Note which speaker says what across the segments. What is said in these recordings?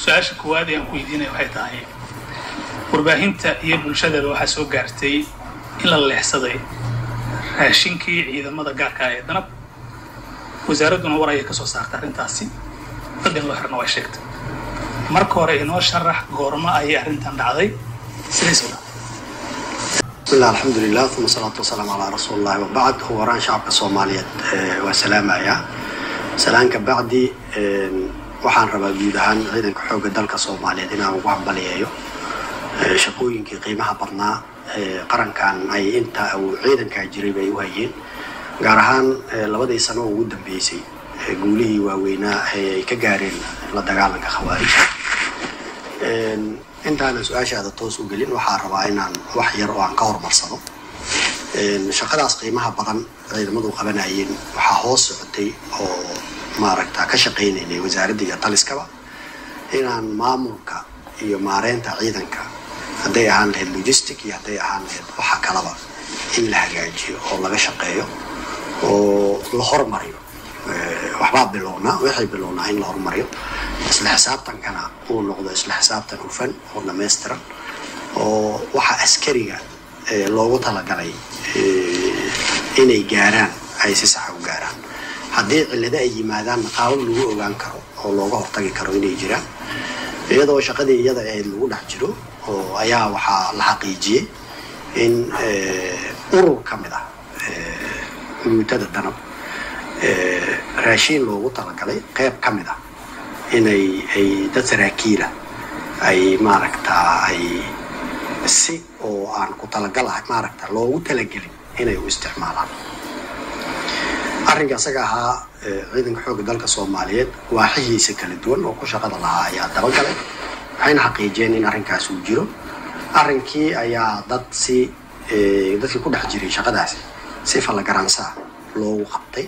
Speaker 1: su-aasha koowaad ee aan ku weydiinaya waxay tahay warbaahinta iyo bulshadaba waxaa soo gaartay in la leexsaday raashinkii ciidamada gaarka ah ee danab wasaaradduna war ayay ka soo saartay arrintaasi dad in loo xirna way sheegtay marka hore inoo sharax goormo ayay arrintan dhacday sidays u dhacday
Speaker 2: bismillah alxamdulilah uma salaatu wasalaamu calaa rasuuli llahi wabacd ugu horaan shacabka soomaaliyeed waa salaamayaa salaanka bacdi waxaan rabaa guud ahaan ciidanka xoogga dalka soomaaliyeed inaan ugu hambaliyeeyo shaqooyinkii qiimaha badnaa qarankan ay inta uu ciidankaa jiray bay u hayeen gaar ahaan labadii sano oo ugu dambeysay guulihii waaweynaa ee ay ka gaareen la dagaalanka khawaarija intaanan su-aashaada toos u gelin waxaa rabaa inaan wax yar oo aan ka horumarsado shaqadaas qiimaha badan ciidamadu qabanayeen waxaa hoos socotay oo maaragta ka shaqaynaynay wasaaradda iyo taliskaba inaan maamulka iyo maareynta ciidanka hadday ahaan lahayd logistic iyo hadday ahaan lahayd waxa kalaba in la hagaajiyo oo laga shaqeeyo oo la hormariyo waxbaa bilownaa waxay bilownaa in la hormariyo isla xisaabtankana uu noqdo isla xisaabtan hufan oo dhamaystiran oo waxa askariga loogu talagalay inay gaaraan ay si saxa u gaaraan haddii cillado ay yimaadaanna qaabab lagu ogaan karo oo looga hortagi karo inay jiraan iyadoo shaqadii iyada ahayd lagu dhex jiro oo ayaa waxaa la xaqiijiyey in urur ka mid ah guutada danab raashiin loogu talagalay qeyb ka mid ah inay ay dad saraakiila ay maaragtaa ay si oo aan ku talagal ah maaragta loogu talagelin inay u isticmaalaan arrinka isaga ahaa ciidanka xoogga dalka soomaaliyeed waaxihiisa kala duwan oo ku shaqada lahaa ayaa dabagalay waxayna xaqiijiyeen in arrinkaas uu jiro arrinkii ayaa dad si dadkii ku dhex jiray shaqadaasi si fallagaransaa loogu qabtay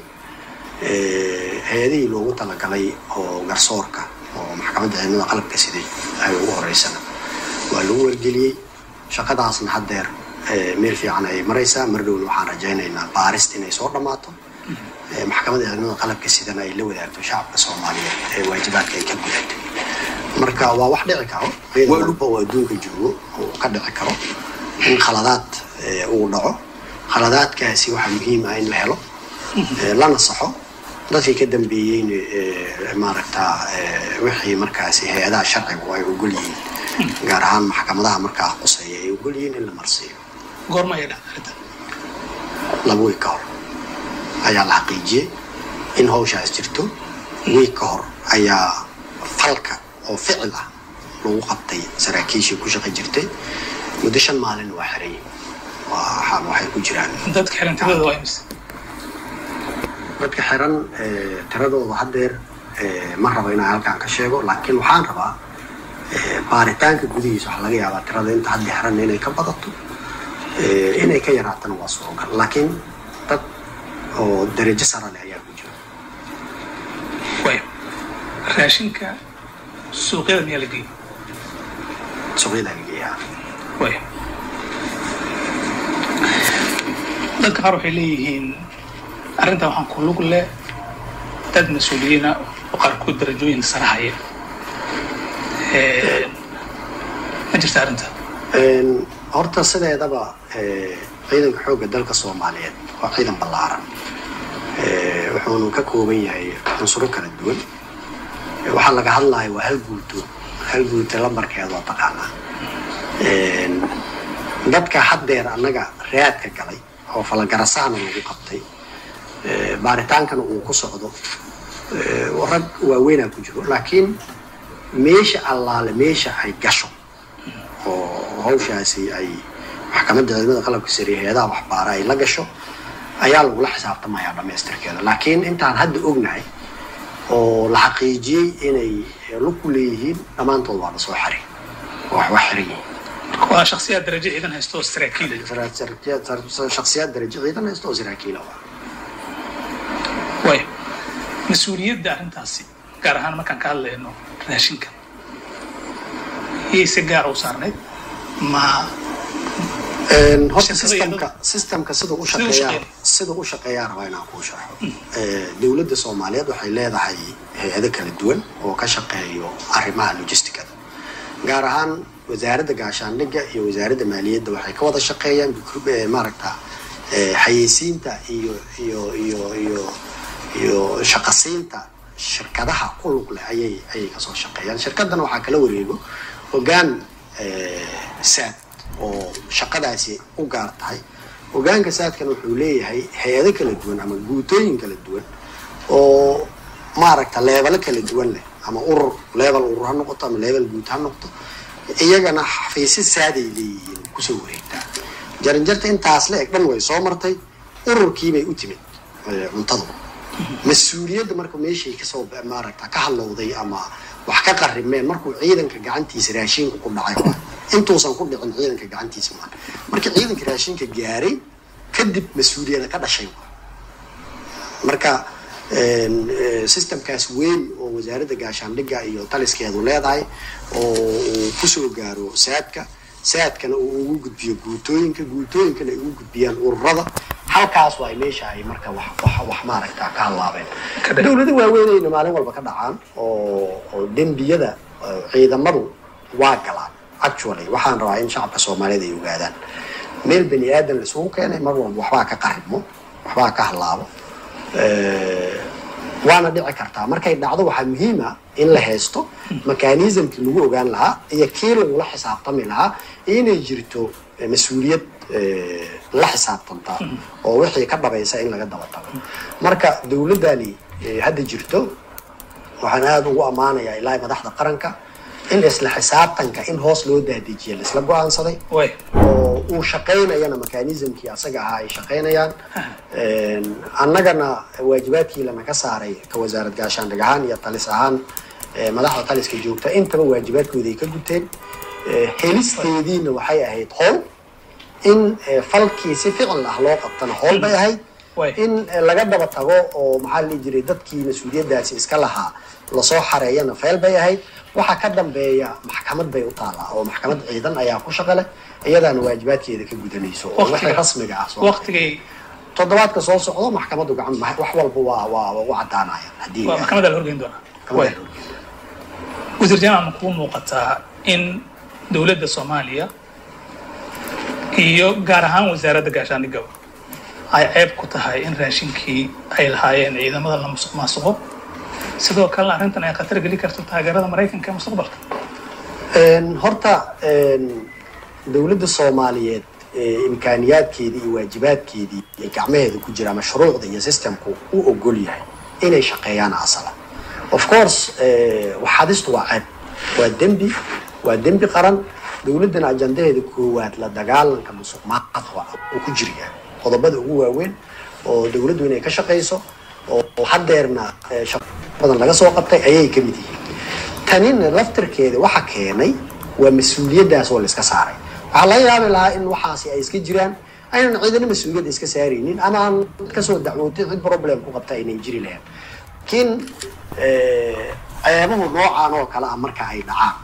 Speaker 2: hay-adihii loogu talagalay oo garsoorka oo maxkamadda ciidamada qalabka siday ay ugu horeysana waa lagu wargeliyey shaqadaasna haddeer meel fiican ayay maraysaa mar dhowna waxaan rajaynaynaa baarist inay soo dhammaato maxkamadda ciidamada qalabka sidana ay la wadaagto shacabka soomaaliyeed ee waajibaadka ay ka gudatay marka waa wax dhici karo ciidan walba oo adduunka joogo oo ka dhici karo in khaladaad uu dhaco khaladaadkaasi waxaa muhiim ah in la helo lana saxo dadkii ka dambeeyeyna maaragtaa wixii markaasi hay-adaha sharcigu ay ogol yihiin gaar ahaan maxkamadaha markaa quseeya ay ogol yihiin in la marsiiyo
Speaker 1: goorma ayay dhacday arrintan
Speaker 2: laba wiig ka hor ayaa la xaqiijiyey in hawshaas jirto wiig ka hor ayaa falka oo ficil ah lagu qabtay saraakiishii ku shaqi jirtay muddo shan maalin waa xirayay waxaan waxay ku jiraan
Speaker 1: dadka xiran tiradooda waa imise
Speaker 2: dadka xiran tiradooda haddeer ma rabo inaan halkaan ka sheego laakiin waxaan rabaa baaritaanka gudihiisa waxaa laga yaabaa tirada inta hadda xiran inay ka badato inay ka yaraatana waa surogal laakiin dad oo darajo sara leh ayaa ku jira
Speaker 1: way raashinka suuqyada miyaa la geeyey
Speaker 2: suuqyada lageeyaa
Speaker 1: way dadka qaar waxay leeyihiin arrintan waxaan ku lug leh dad mas-uuliyiina oo qaarkood darajooyin sare haya ma jirta arrinta
Speaker 2: horta sideedaba ciidanka xoogga dalka soomaaliyeed waa ciidan ballaaran wuxuunu ka kooban yahay cunsuro kala duwan waxaa laga hadlaya waa hal guuto hal guuto lambarkeeda waa taqaanaa dadka haddeer annaga raadka galay oo falagarasaana lagu qabtay baaritaankana uu ku socdo rag waaweynaa ku jiro laakiin meesha allaale meesha ay gasho oo hawshaasi ay maxkamadda ciidamada qalabka sare hay-adaha waxbaara ay la gasho ayaa lagula xisaabtamayaa dhamaystirkeeda laakiin intaan hadda ognahay oo la xaqiijiyey inay lug ku leeyihiin dhammaantood waa lasoo xiray wax wax xiran yihiin
Speaker 1: waa shaksiyaad darajo ciidan haysta oo saraakiil
Speaker 2: shaksiyaad darajo ciidan haysta oo saraakiila waa
Speaker 1: way mas-uuliyadda arrintaasi gaar ahaan markaan ka hadlayno raashinka iyay si gaara u saarnayd ma
Speaker 2: horta systemka systemka sida u shaqeeyaa sida u shaqeeyaa rabaa inaan kuu sharxo dowladda soomaaliyeed waxay leedahay hay-ado kala duwan oo ka shaqeeyo arrimaha logisticada gaar ahaan wasaaradda gaashaandhigga iyo wasaaradda maaliyadda waxay ka wada shaqeeyaan maaragta xayeysiinta iyo iyo iyo iyo iyo shaqasiinta shirkadaha ku lug leh ayay ayay kasoo shaqeeyaan shirkadana waxaa kala wareego hogaan saad oo shaqadaasi u gaar tahay hogaanka saadkan wuxuu leeyahay hay-ado kala duwan ama guutooyin kala duwan oo maaragta leebalo kala duwan leh ama urur leebal urur ha noqoto ama leebal guud ha noqoto iyagana xafiisyo saaday leeyihiin kusoo wareegtaa jaranjarta intaas le eg dhan way soo martay ururkiibay u timid cuntadu mas-uuliyadda marka meeshay kasoo maaragta ka hadlowday ama wax ka qarimeen markuu ciidanka gacantiisa raashinka ku dhacay intuusan ku dhicin ciidanka gacantiisa maa markii ciidanka raashinka gaaray kadib mas-uuliyada ka dhashay marka systemkaas weyn oo wasaaradda gaashaandhigga iyo taliskeedu leedahay oo uu kusoo gaaro saadka saadkana uu ugu gudbiyo guutooyinka guutooyinkana ay ugu gudbiyaan ururada halkaas waa meesha ay marka wax wax wax maaragta ka hadlaabeen dowlado waaweynayna maalin walba ka dhacaan oo oo dembiyada ciidamadu waa galaan actually waxaan rabaa in shacabka soomaaliyeed ay ogaadaan meel bani aadan laisugu keenay mar walba waxbaa ka qarimo waxbaa ka hadlaabo waana dhici kartaa markay dhacdo waxaa muhiima in la haysto mechanismkii lagu ogaan lahaa iyo kii lagula xisaabtami lahaa inay jirto mas-uuliyad la xisaabtantaa oo wixii ka dhabaysa in laga daba tago marka dowladdani hadda jirto waxaan aada ugu ammaanayaa ilaahay madaxda qaranka in isla xisaabtanka in hoos loo daadijiya laisla go-aansaday oo uu shaqaynayana mechanismkii asaga ahaa ay shaqaynayaan annagana waajibaadkii lana ka saaray ka wasaarad gaashaandhig ahaan iyo talis ahaan madaxda taliska joogta intaba waajibaadkooda ay ka guteen helisteediina waxay ahayd howl in falkii si ficil ah loo qabtana howl bay ahayd in laga daba tago oo maxaa la dhihi jiray dadkii mas-uuliyaddaasi iska lahaa lasoo xareeyana feel bay ahayd waxaa ka dambeeya maxkamad bay u taallaa oo maxkamad ciidan ayaa ku shaqa leh iyadaana waajibaadkeeda ka gudanayso oo wixii rasmiga ah
Speaker 1: waqtigay
Speaker 2: toddobaadka soo socdo maxkamaddu gacan wax walba waa waa u caddaanayaan haddii
Speaker 1: waa maxkamadda la horgeyn doonaa wasiir jaamac ma kuu muuqataa in dowladda soomaaliya iyo gaar ahaan wasaaradda gaashaandhigaba ay ceeb ku tahay in raashinkii ay lahaayeen ciidamada la musuq maasuqo sidoo kalena arrintan ay khatar geli karto taageerada maraykanka ee mustaqbalka
Speaker 2: horta dowladda soomaaliyeed imkaaniyaadkeedii iyo waajibaadkeedii ay gacmaheeda ku jira mashruucda iyo systemku u ogol yahay inay shaqeeyaan asala of course waxadistu waa ceeb waa dembi waa dembi qaran dowladdana ajandaheeda koowaad la dagaalanka musuq maaqadka uu ku jiryaa qodobada ugu waaweyn oo dowladdu inay ka shaqayso oo hadeerna badan laga soo qabtay ayay ka mid yihiin tanina laftirkeeda waxa keenay waa mas-uuliyaddaas oo la iska saaray waxaa laga yaabi lahaa in waxaasi ay iska jiraan aynan ciidana mas-uuliyadda iska saaraynin ama aan kasoo dacwootay cid problem ku qabta aynan jiri lahayn laakiin ceebuhu noocaan oo kale ah marka ay dhacaan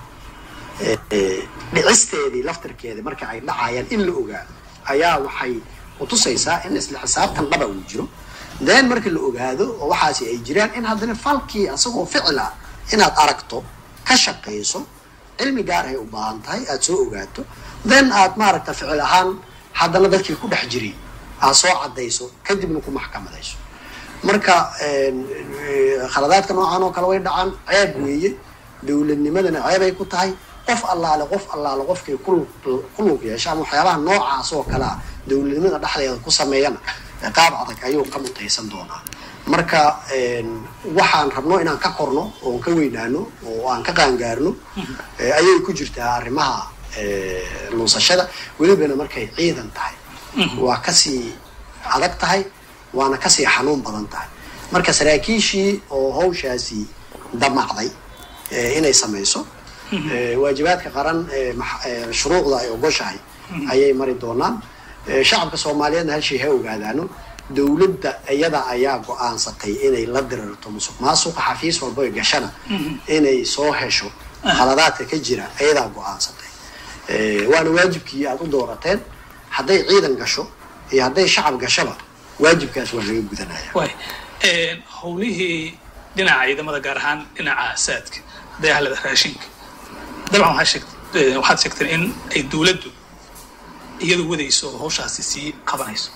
Speaker 2: dhicisteedii laftirkeeda marka ay dhacayaan in la ogaado ayaa waxay utusaysaa in isla xisaabtan dhaba uu jiro then marka la ogaado oo waxaasi ay jiraan in haddana falkii asagoo ficila inaad aragto ka shaqayso cilmi gaar ay u baahan tahay aada soo ogaato then aad maaragta ficil ahaan haddana dadkii ku dhex jiray aad soo caddayso kadibna ku maxkamadayso marka khaladaadka noocan oo kale way dhacaan ceeb weeye dowladnimadana ceebay ku tahay qof allaale qof allaale qofkay ku lug yeesha ama waxyaabaha noocaas oo kale ah dowladnimada dhexdeeda ku sameeyana qaab adag ayuu ka mutaysan doonaa marka waxaan rabno inaan ka korno oon ka weynaano oo aan ka qaangaarno ayay ku jirtaa arrimaha lunsashada welibana markay ciidan tahay waa kasii adag tahay waana kasii xanuun badan tahay marka saraakiishii oo hawshaasi damacday inay samayso waajibaadka qaran shuruucda ay ogoshahay ayay mari doonaan shacabka soomaaliyeedna hal shay ha ogaadaano dowladda iyada ayaa go-aansatay inay la dirirto musuq maasuqa xafiis walba oy gashana inay soo hesho khaladaadka ka jira iyadaa go-aansatay waana waajibkii aada u doorateen hadday ciidan gasho iyo hadday shacab gashaba waajibkaas waa laga gudanaya
Speaker 1: waay howlihii dhinaca ciidamada gaar ahaan dhinaca saadka hadday ahlada raashinka dabcan waxaa sheegt waxaad sheegteen in ay dowladdu iyadu wadayso oo hawshaasi sii qabanayso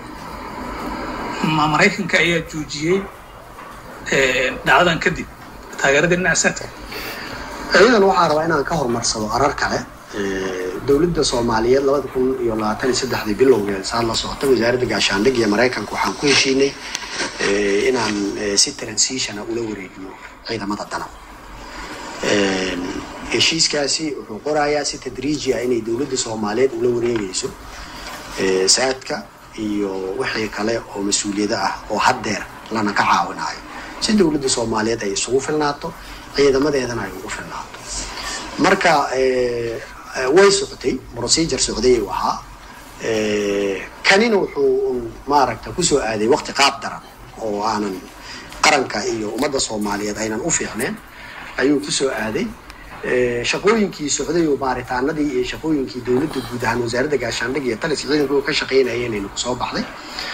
Speaker 1: ma maraykanka ayaa joojiyey dhacdadan kadib taageerada dhinaca saadka
Speaker 2: ciidan waxaa rabaa inaan ka horumarsado arar kale dowladda soomaaliyeed labada kun iyo labaatan iyo saddexdii bilowgeed saad la socota wasaaradda gaashaandhig iyo maraykanka waxaan ku heshiinay inaan si transitiona ula wareegno ciidamada danab heshiiskaasi wuxuu qorayaa si tadriiji ah inay dowladda soomaaliyeed ula wareegayso saadka iyo wixii kale oo mas-uuliyado ah oo haddeer lana ka caawinayo si dowladda soomaaliyeed ay isugu filnaato ciidamadeedana ay ugu filnaato marka way socotay procedure socday u ahaa kanina wuxuu maaragta kusoo aaday waqti qaab daran oo aanan qaranka iyo ummadda soomaaliyeed aynan u fiicneen ayuu kusoo aaday shaqooyinkii socday oo baaritaanadii iyo shaqooyinkii dowladda guud ahaan wasaaradda gaashaandhig iyo taliska ciidanku ka shaqaynayeen aynu kusoo baxday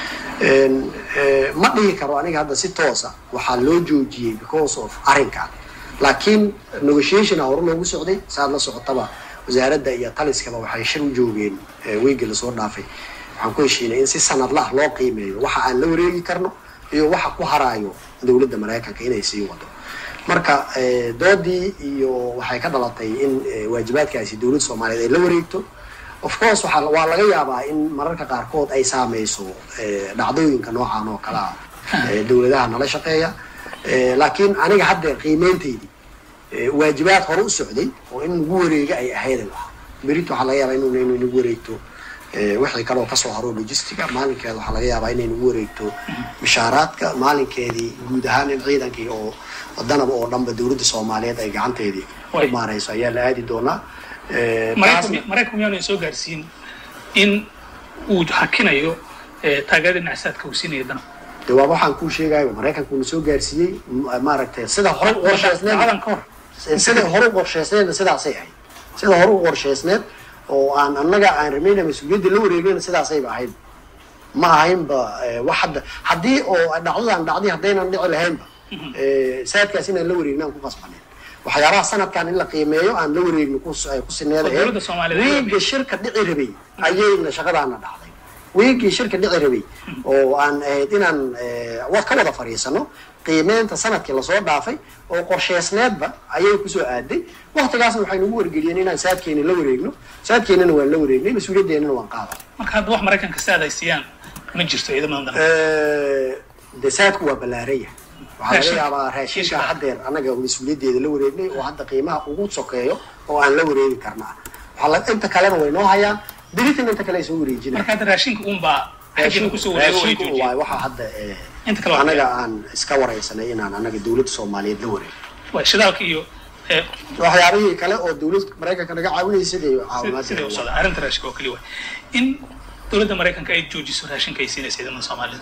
Speaker 2: ma dhihi karo aniga hadda si toosa waxaa loo joojiyey because of arrinkan laakiin negotiationa hore loogu socday saad la socotaba wasaaradda iyo taliskaba waxay shir u joogeen weyga lasoo dhaafay waxaan ku heshiinay in si sanadlah loo qiimeeyo waxa aan la wareegi karno iyo waxa ku haraayo dowladda maraykanka inay sii wado marka doodii iyo waxay ka dhalatay in waajibaadkaasi dowladda soomaaliyeed ay la wareegto of course waa waa laga yaabaa in mararka qaarkood ay saameyso dhacdooyinka noocan oo kale ah dowladaha nala shaqeeya laakiin aniga haddeer qiimeyntaydii waajibaad hore u socday oo in nagu wareega ay ahaydan ah berit waxaa laga yaabaa in nagu wareegto wixii kaleoo kasoo haro logistica maalinkeeda waxaa laga yaabaa inay nagu wareegto mishaaraadka maalinkeedii guud ahaan in ciidankii oo danaba oo dhanba dowladda soomaaliyeed ay gacanteedii ku maareyso ayaa la aadi doonaa
Speaker 1: maraykan miyaanu soo gaarsiin in uu hakinayo taageerada dhinaca saadka uu siinaya danab
Speaker 2: de waaba waxaan kuu sheegayo maraykankuuna soo gaarsiiyey maaragtay sida hore u qorsheysneed
Speaker 1: dacadan ka hor
Speaker 2: sida hore u qorsheysneedna sidaasay ahayd sida hore u qorsheysneed oo aan annaga aan ramayna mas-uuliyadda la wareegayna sidaasayba ahayd ma ahaynba wax hadda haddii oo dhacdadan dhacday haddaynan dhici lahaynba saadkaas inaan la wareegna aan ku qasbaneyn waxyaabaha sanadkan in la qiimeeyo aan la wareegno ku sineeda
Speaker 1: dowladda Soomaaliyeed
Speaker 2: wiiga shirka dhici rabay ayayna shaqadaana dhacday wiigii shirka dhici rabay oo aan ahayd inaan wa ka wada fadhiisano qiimeynta sanadkii lasoo dhaafay oo qorsheysneedba ayay kusoo aaday waktigaasna waxay nagu wargeliyeen inaan saadkeena la wareegno saadkeenana waan la wareegnay mas-uuliyadeennana waan qaaday
Speaker 1: marka hadda wax maraykanka saad ay siiyaan ma jirto ciidamadan danab
Speaker 2: de saadku waa ballaaraya waxaa laga
Speaker 1: Raashin-
Speaker 2: yaabaa raashinka
Speaker 1: raashinka.
Speaker 2: haddeer annaga mas-uuliyaddeeda la wareegnay oo hadda qiimaha ugu sokeeyo oo aan la wareegi karna waxaa la- inta kalena way noo hayaan beritan inta kale ay soo wareejinaya
Speaker 1: marka hadda raashinka uunbaa xaggina kusoo wareego way
Speaker 2: raashinku
Speaker 1: joojiyeen
Speaker 2: waay waxaa hadda eh,
Speaker 1: Inta kale waa
Speaker 2: anaga aan iska wareysanay inaan anaga dowladda soomaaliyeed la wareego
Speaker 1: waa shidaalka iyo eh,
Speaker 2: waxyaabihii kale oo dowladda maraykanka naga caawinaysa siday
Speaker 1: si- siday u
Speaker 2: caawimaad
Speaker 1: socdaan arrinta raashinka oo keliya waay in dowladda maraykanka ay joojiso raashinka ay siinaysa ciidamada soomaaliyeed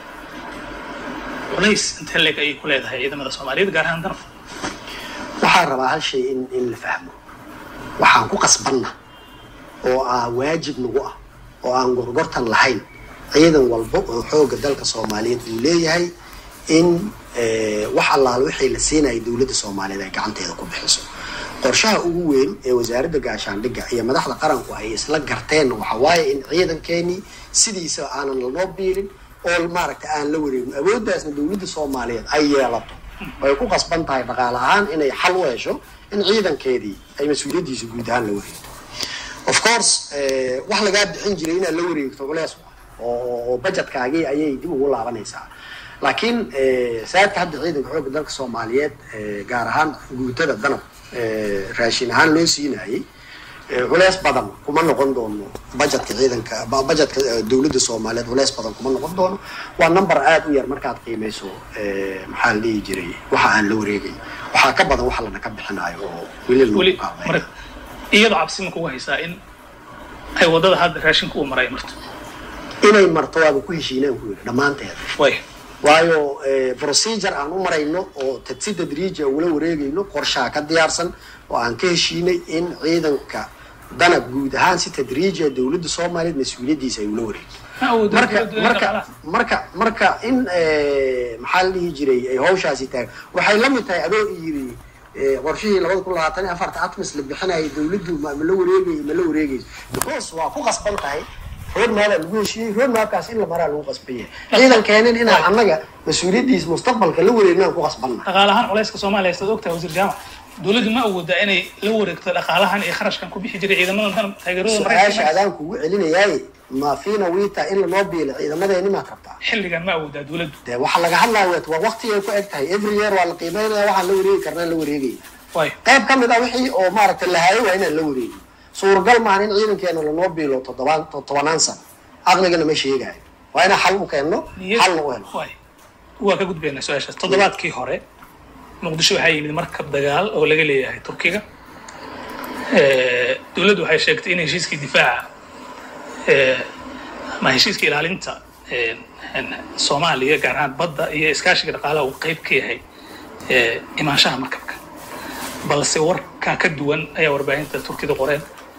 Speaker 1: culays intee leeg ayay ku leedahay ciidamada soomaaliyeed gaar ahaan danab
Speaker 2: waxaan rabaa hal shay in in la fahmo waxaan ku qasbanna oo ah waajib nagu ah oo aan gorgortan lahayn ciidan walba oo xooga dalka soomaaliyeed uu leeyahay in eh, wax allaala wixii la siinaya dowladda soomaaliyeed ay gacanteeda ku bixiso qorshaha ugu weyn ee wasaaradda gaashaandhigga iyo madaxda qaranku ay isla garteen waxa waaye in ciidankeenii sidiisa aanan lanoo biirin oo maaragta aan la wareegin awooddaasna dowladda soomaaliyeed ay yeelato way ku qasban tahay dhaqaale ahaan inay xal u hesho in ciidankeedii ay mas-uuliyaddiisa guud ahaan la wareegto of course eh, wax lagaa bixin jiray inaad la wareegto culees oo oo budgetkaagii ayay dib ugu laabanaysaa laakiin eh, saadka hadda ciidanka xoogga dalka soomaaliyeed eh, gaar ahaan guutada danab eh, raashin ahaan loo siinayay eh, culeys badan kuma noqon doono budgetka ciidanka ba- budgetka eh, dowladda soomaaliyeed culeys badan kuma noqon doono waa number aad u yar markaad qiimeyso eh, maxaa la dhihi jiray waxa aan la wareegay waxaa ka badan waxa lana ka bixinayo oo weli lagu
Speaker 1: weli
Speaker 2: qaabay
Speaker 1: mar iyadoo cabsi ma kugu haysaa in ay wadada hadda raashinka uu maray marto
Speaker 2: inay marto waaba ku heshiinaan ku yidhi dhammaanteeda
Speaker 1: way
Speaker 2: waayo eh, procedure aan u marayno oo tadsi tadriija ula wareegayno qorshaha ka diyaarsan oo aan ka heshiinay in ciidanka danab guud ahaan si tadriija dowladda soomaaliyeed mas-uuliyaddiisa ay ula wareegto
Speaker 1: ma awoodaa
Speaker 2: marka
Speaker 1: dowladdu inay
Speaker 2: marka
Speaker 1: dhaqaalaha
Speaker 2: marka marka in eh, maxaa la dhihi jiray ay hawshaasi tahay waxay la mid tahay adoo yiri eh, qorshihii labada kun labaatan iyo afarta atmis la bixinayay dowladdu ma ma la wareegay ma la wareegayso because waa ku qasban tahay roadmap aa lagu heshiiyey roadmapkaas in la maraa lagu qasban yahay ciidan keenin inaan annaga mas-uuliyaddiisa mustaqbalka la wareegnaan ku qasbanna
Speaker 1: dhaqaalahaan culayska soomaaliya haystaad ogtahay wasiir jaamac dowladdu ma awoodaa inay la wareegto dhaqaalahan iyo kharashkan ku bixi jiray ciidamada danab taageerada
Speaker 2: su-aasha
Speaker 1: maraykanka
Speaker 2: adaan kugu celinayaaye ma fiina wiita in lanoo biilo ciidamadeeni maad rabtaa
Speaker 1: xilligan ma awoodaa dowladdu
Speaker 2: dee waxaa laga hadlaya waa waqtigay ku eg tahay every year waa la qiimeynaya waxaan la wareegi karnaa la wareegaya
Speaker 1: waayo
Speaker 2: qayb ka mid ah wixii oo maaragtay la hayo waa inaan la wareegin suuragal maahan in ciidankeena lanoo biilo toddobaan tobanaan sano aqligana ma sheegayo waa inaan xal u keenno
Speaker 1: niyad
Speaker 2: xalna u helo
Speaker 1: waayo waa ka gudbaynaa su-aashaas toddobaadkii hore muqdisho waxaa yimid markab dagaal oo laga leeyahay turkiga Eh, dowladdu waxay sheegtay in heshiiskii difaaca eh, ama heshiiska ilaalinta eh, en, soomaaliya gaar ahaan badda iyo iskaashiga dhaqaalaha uu qayb ka yahay eh, imaanshaha markabka balse warkaa ka duwan ayaa warbaahinta turkida qoreen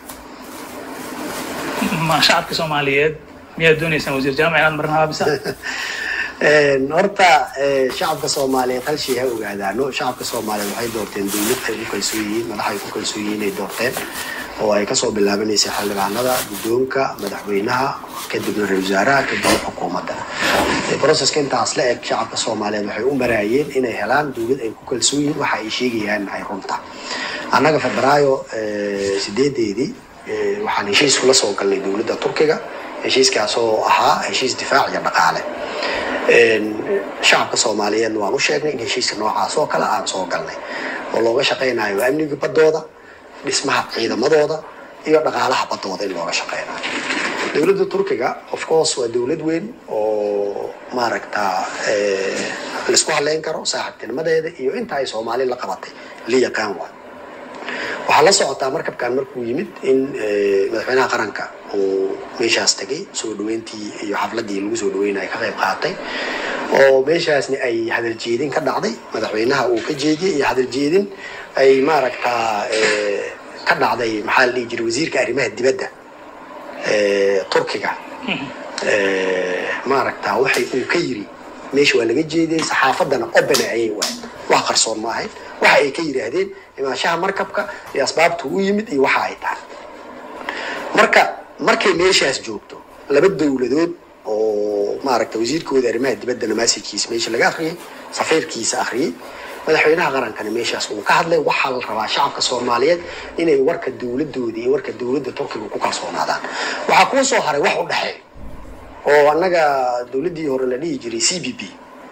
Speaker 1: ma shacabka soomaaliyeed miyaad doonaysaan wasiir jaamac inaad marin haabisa
Speaker 2: Een, horta eh, shacabka soomaaliyeed hal shay ha ogaadaano shacabka soomaaliyeed waxay doorteen dowlad ay ku kalsoon yihiin madax ay ku kalsoon yihiin ay doorteen oo ay kasoo bilaabanaysa xildhibaanada guddoonka madaxweynaha kadibna ra-iisul wasaaraha kadibna xukuumadda Eh, processka intaas la eg shacabka soomaaliyeed waxay u maraayeen inay helaan dowlad ay ku kalsoon yihiin waxa ay sheegayaan ay runta annaga febraayo eh, sideedeedii eh, waxaan heshiis kula soo galnay dowladda turkiga heshiiskaas oo ahaa heshiis difaac iyo dhaqaale Een, shacabka soomaaliyeedna waan u sheegnay in heshiiska noocaas oo kale aan soo galnay oo looga shaqaynayo amniga baddooda dhismaha ciidamadooda iyo dhaqaalaha baddooda in looga shaqaynayo dowladda turkiga of course waa dowlad weyn oo maaragta eh, laisku haleyn karo saaxiibtinimadeeda iyo inta ay soomaali la qabatay la yaqaan waa waxaa la socotaa markabkan markuu yimid in eh, madaxweynaha qaranka uu meeshaas tegay soo dhaweyntii iyo xafladii lagu soo dhaweynaya ka qayb qaatay oo meeshaasni ay hadal jeedin ka dhacday madaxweynaha uu ka jeediyey iyo hadal jeedin ay maaragtaa eh, ka dhacday maxaa la dhihi jiray wasiirka arrimaha dibadda eh, turkiga Eh, maaragtaa waxay uu ka yiri meesha waa laga jeediyey saxaafadana open ayay waay wax qarsoon ma ahayn waxa ay ka yidhaahdeen imaanshaha markabka iyo asbaabta u yimid iyo waxa ay tahay marka markay meeshaas joogto laba dowladood oo maaragta wasiirkooda arrimaha dibadda namaasijkiisa meesha laga akhriyey safiirkiisa akhriyey madaxweynaha qarankana meeshaas uu ka hadlay waxaa la rabaa shacabka soomaaliyeed inay warka dowladooda iyo warka dowladda turkiga ku kalsoonaadaan waxaa kuu soo haray wax u dhexeeya oo annaga dowladdii hore la dhihi jiray c b p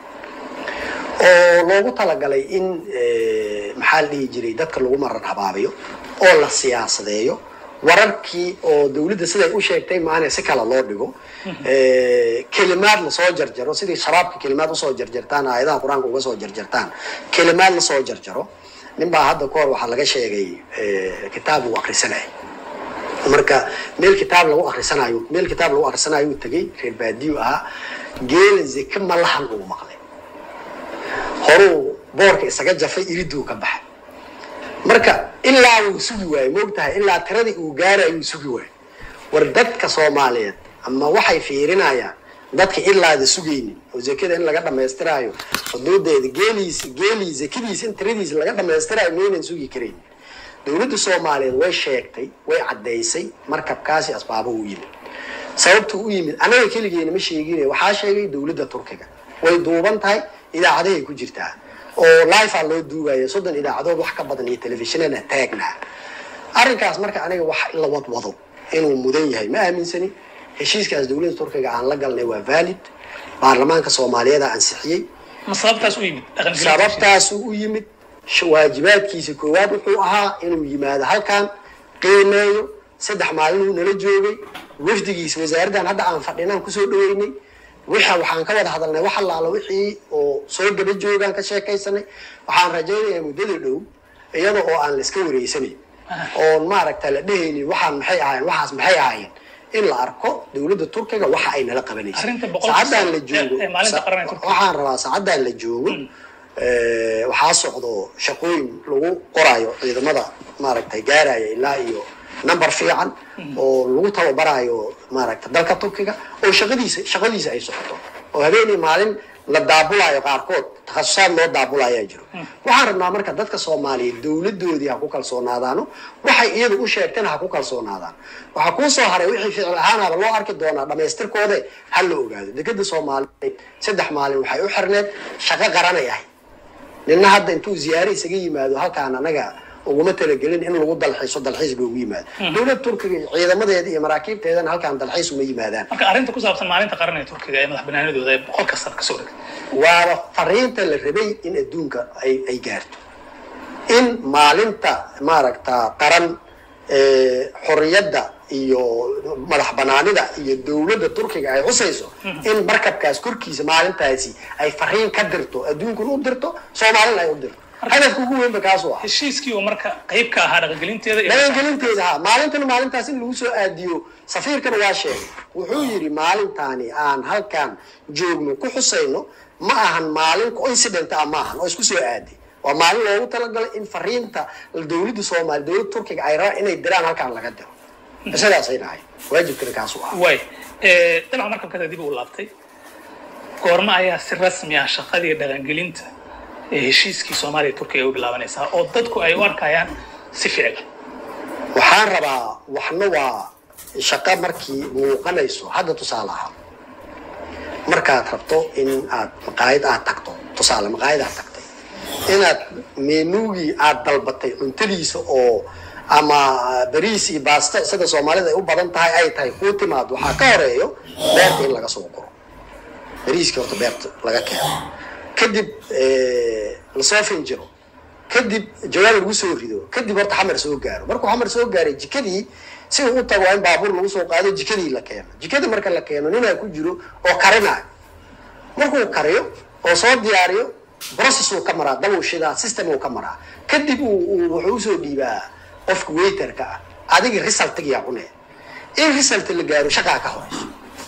Speaker 2: oo loogu talagalay in eh, maxaa la dhihi jiray dadka lagu maran habaabiyo oo la siyaasadeeyo wararkii oo dowladda siday u sheegtay maana si kale loo dhigo Eh, kelimaad lasoo jarjaro sidii shabaabka kelimaad usoo jarjartaan aayadaha qur-aanka uga soo jarjartaan kelimaad lasoo jarjaro nin baa hadda kahor waxaa laga sheegay eh, kitaab uu akrisanaya marka meel kitaab lagu akrisanayo meel kitaab lagu akrisanayo uu tegay reer baadiyo ahaa geela zeke malahan uu maqlay horuu boorka isaga jafay iriduu ka baxay marka ilaa wuu sugi waayey moogtahay ilaa tiradii uu gaarayo uu sugi waayey war dadka soomaaliyeed ama waxay fiirinayaan dadka ilaada sugaynin oo zekada in laga dhamaystiraayo xuduudeeda geeliisa geelii zekadiisa in tiradiisa laga dhamaystiraayo maynan sugi karayn dowladda soomaaliyeed way sheegtay way caddaysay markabkaasi asbaabo u yimid sababtu u yimid annaga keligeena ma sheegine waxaa sheegay dowladda turkiga way duuban tahay idaacadahay ku jirtaa oo life aa loo duubaya soddon idaacadood wax ka badan iyo telefishinana taagnaa arrinkaas marka aniga wax in la wadwado inuu mudan yahay ma aaminsani heshiiskaas dowladda turkiga aan la galnay waa valid baarlamaanka soomaaliyeeda ansixiyey
Speaker 1: ma sababtaas u yimid dhaqangelinta
Speaker 2: sababtaasu u yimid sh- waajibaadkiisa koowaad wuxuu ahaa inuu yimaado halkan qiimeeyo saddex maalinuu nala joogay wafdigiisa wasaaraddan hadda aan fadhinaan kusoo dhaweynay wixa waxaan ka wada hadalnay wax allaala wixii oo soo gaba joogaan ka sheekaysanay waxaan rajaynayaa muddada dhow iyada oo aan la iska wareysanayn oon maaragta la dhehaynin waxaan maxay ahaayeen waxaas maxay ahaayeen in la arko dowladda turkiga waxa ay nala qabanaysa
Speaker 1: Arrinta boqolkiiba
Speaker 2: saacaddan la
Speaker 1: ee-
Speaker 2: joogo
Speaker 1: ee maalinta
Speaker 2: sa-
Speaker 1: qaran ee Turkiga.
Speaker 2: waxaan rabaa saacaddan la joogo eh, waxaa socdo shaqooyin lagu qorayo ciidamada maaragtay gaaraya ilaa iyo number fiican oo lagu tababaraayo maaragta dalka turkiga oo shaqadiisa shaqadiisa ay socoto oo habeenii maalin la daabulaayo qaarkood takhasusaad loo daabulayaa jiro waxaan rabnaa marka dadka soomaaliyeed dowladoodii ha ku kalsoonaadaano waxay iyadu u sheegteen ha ku kalsoonaadaan waxaa kuu soo haray wixii ficil ahaanaba loo arki doonaa dhamaystirkoode ha la ogaado dekeda soomaaliyeed saddex maalin waxay u xirneed shaqo qaranay ahay nina hadda intuu ziyaare isaga yimaado halkaan anaga uguma talagelin in lagu dalxiiso dalxiis loogu yimaado dowlad turkiga iyo ciidamadeeda iyo maraakiibteedana halkaan dalxiis uma yimaadaan
Speaker 1: marka arrinta ku saabsan maalinta qaran ee turkiga ee madax banaanadooda ee boqolka sano kasoo dhigay
Speaker 2: waaba fariinta la rabay in adduunka ay ay gaarto in maalinta maaragta qaran ee, xorriyadda iyo madax banaanida iyo dowladda turkiga ay xusayso in markabkaas korkiisa maalintaasi ay fariin ka dirto adduunkuna u dirto soomaalina ay u dirto hadafka ugu weynba kaasuu ah
Speaker 1: heshiiskii oo marka qayb ka ahaa dhaqangelinteeda iyo
Speaker 2: dhaqangelinteeda ha maalintana maalintaas in lagu soo aadiyo safiirkana waa sheegay wuxuu yidhi maalintaani aan halkan joogno ku xusayno ma ahan maalin coincident ah maahan oo isku soo aaday waa maalin loogu talagalay in fariinta dowladda soomaaliya dowladda turkiga ay rabaan inay diraan halkaan laga diro sidaasay dhahay waajibkana kaasuu ah
Speaker 1: way dabcan markabkada dib u laabtay goorma ayaa si rasmi ah shaqadii dhaqangelinta ee heshiiskii soomaaliya iyo turkiga ay u bilaabanaysaa oo dadku ay u arkayaan si ficil
Speaker 2: waxaan rabaa waxna waa shaqo markii muuqanayso hadda tusaale ahaa markaad rabto in aad maqaayad aad tagto tusaale maqaayad aad tagtay inaad meenugii aad dalbatay cuntadiisa oo ama bariis iyo baasta sida soomaalida ay u badan tahay ay tahay kuu timaado waxaa ka horeeyo beerta in laga soo guro bariiskii horta beerta laga keeno kadib lasoo finjiro kadib jawaab lagu soo rido kadib horta xamar soo gaaro markuu xamar soo gaaray jikadii si uu u tago waa in baabuur lagu soo qaado jikadii la keeno jikada marka la keeno ninaa ku jiro oo karinayo markuu kariyo oo soo diyaariyo process uu ka maraa dab uu shidaa system uu ka maraa kadib uu uu- wuxuu usoo dhiibaa qofka waiterka ah adiga resultigiyaa cunee in result la gaaro shaqaa ka horeyso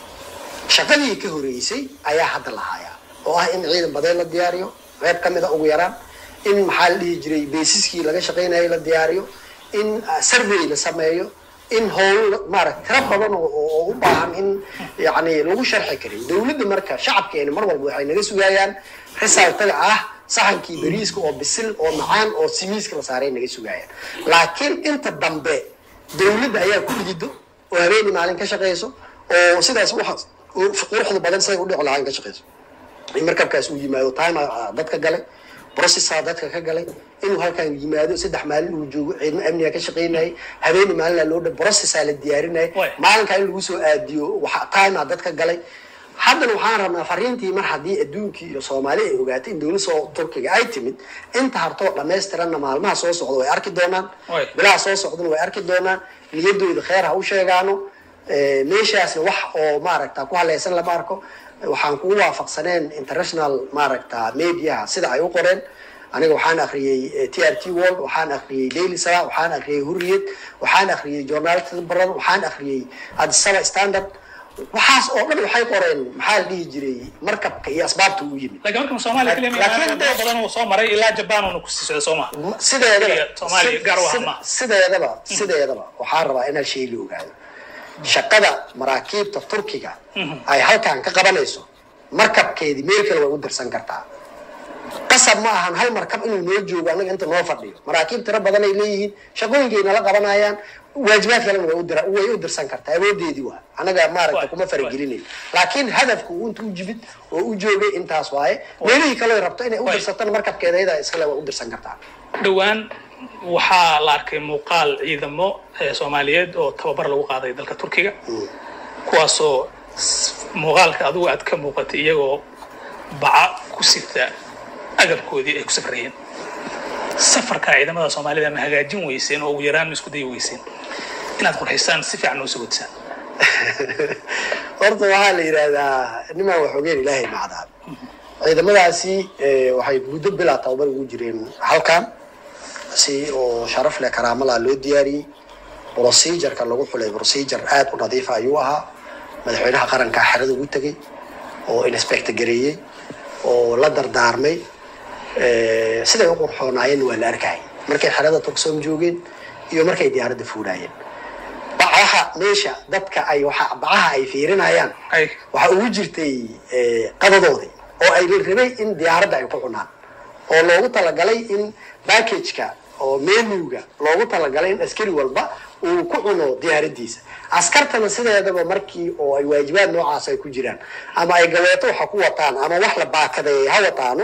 Speaker 2: shaqadii ka horeysay ayaa hadda la hayaa oo ah in ciidan badeed la diyaariyo qayb ka mida ugu yaraan in maxaa la dhihi jiray basiskii laga shaqaynayo la diyaariyo in uh, survey la sameeyo in howl maarata tiro badan oo- oo oo u baahan in yani lagu sharxi karin dowladda marka shacabkeena mar walba waxay naga sugayaan resultaga ah saxankii bariiska oo bisil oo macaan oo simiiska la saaray naga sugayaan laakiin inta dambe dowladda ayaa ku dhigido oo habeeni maalin ka shaqeyso oo sidaas waxaas oo quruxda badan siday u dhici lahaan ka shaqeyso in markabkaas uu yimaado time aa dadka galay processa dadka ka galay inuu halkan yimaado saddex maalin uu joogo ciidamo amniga ka shaqaynayay habeeni maalina loo dhan processa la diyaarinayay
Speaker 1: Waay.
Speaker 2: maalinkaa in lagu soo aadiyo waxa time aa dadka galay haddana waxaan rabnaa fariintii mar haddii adduunkii iyo soomaali ay ogaatay in dowladda soo turkiga ay timid inta hartoo dhammaystiranna maalmaha soo socda way arki doonaan
Speaker 1: Waay.
Speaker 2: bilaha soo socdana way arki doonaan niyadooda kheer ha u sheegaano Eh, meeshaasna wax oo maaragta ku haleysan lama arko waxaan kugu waafaqsaneen international maaragta mediaha sida ay u qoreen aniga waxaan akhriyey eh, t r t world waxaan akhriyey daily sala waxaan akhriyey hurriyad waxaan akhriyey journalism baran waxaan akhriyey adisaba standard waxaas oo dhan waxay qoreen maxaa la dhihi jiray markabka iyo asbaabta uu yimid
Speaker 1: laakiin marka soomaaliya kaliya ma
Speaker 2: Laakiin
Speaker 1: imaan wadamo badan uu soo maray ilaa jabaan uuna ku sii socda soo maha
Speaker 2: sideedaba
Speaker 1: Soomaaliya gaar u ah
Speaker 2: sid-
Speaker 1: maaha.
Speaker 2: sideedaba sideedaba waxaan rabaa inaan shay la ogaado shaqada maraakiibta turkiga ay halkan ka qabanayso markabkeedii meel kale way u dirsan kartaa qasab ma ahan hal markab inuu noo joogo annaga inta noo fadhiyo maraakiib tiro badan ay leeyihiin shaqooyinkay nala qabanayaan waajibaad kalena way u dira- way u dirsan kartaa awoodeedii waa annaga maaragta
Speaker 1: Waay,
Speaker 2: kuma faragelinayn laakiin hadafku uu intuu jibid oo u joogay intaas waaye meelihii kale ay rabto inay u
Speaker 1: Waay.
Speaker 2: dirsatana markabkeeda iyadaa iskale way u dirsan kartaa
Speaker 1: dhowaan waxaa la arkay muuqaal ciidamo eh, soomaaliyeed oo tababar lagu qaaday dalka turkiga kuwaasoo s- muuqaalka adigu aad ka muuqatay iyagoo baca ku sita agabkoodii ay ku safrayeen safarka ciidamada soomaalida ma hagaajin weyseen oo ugu yaraan ma isku dayi weyseen inaad qurxisaan si fiican oo sagodsaan
Speaker 2: horta waxaa la yidhaahdaa nimaan waxoogeen ilaahay macdaab ciidamadaasi eh, waxay muddo bilaa tababar ugu jireen halkan si oo sharaf leh karaamala loo diyaariyey procedureka lagu xulay procedure aad u nadiifa ayuu ahaa madaxweynaha qaranka xerada ugu tegey oo inspector gareeyey oo la dardaarmay Eh, siday u qurxoonaayeen waa la arkayay markay xerada turksom joogeen iyo markay diyaaradda fuulaayeen meesha dadka ay waxa bacaha ay fiirinayaan
Speaker 1: Ay.
Speaker 2: waxaa ugu jirtay eh, qadadoodii oo ay rabay in diyaaradda ay ku cunaan oo loogu talagalay in packageka oo menuga loogu talagalay in askari walba uu ku cuno diyaaradiisa askartana sideedaba markii oo ay waajibaad noocaas ay ku jiraan ama ay gaweeto waxa ku wataan ama wax la baakadeeyay ha wataano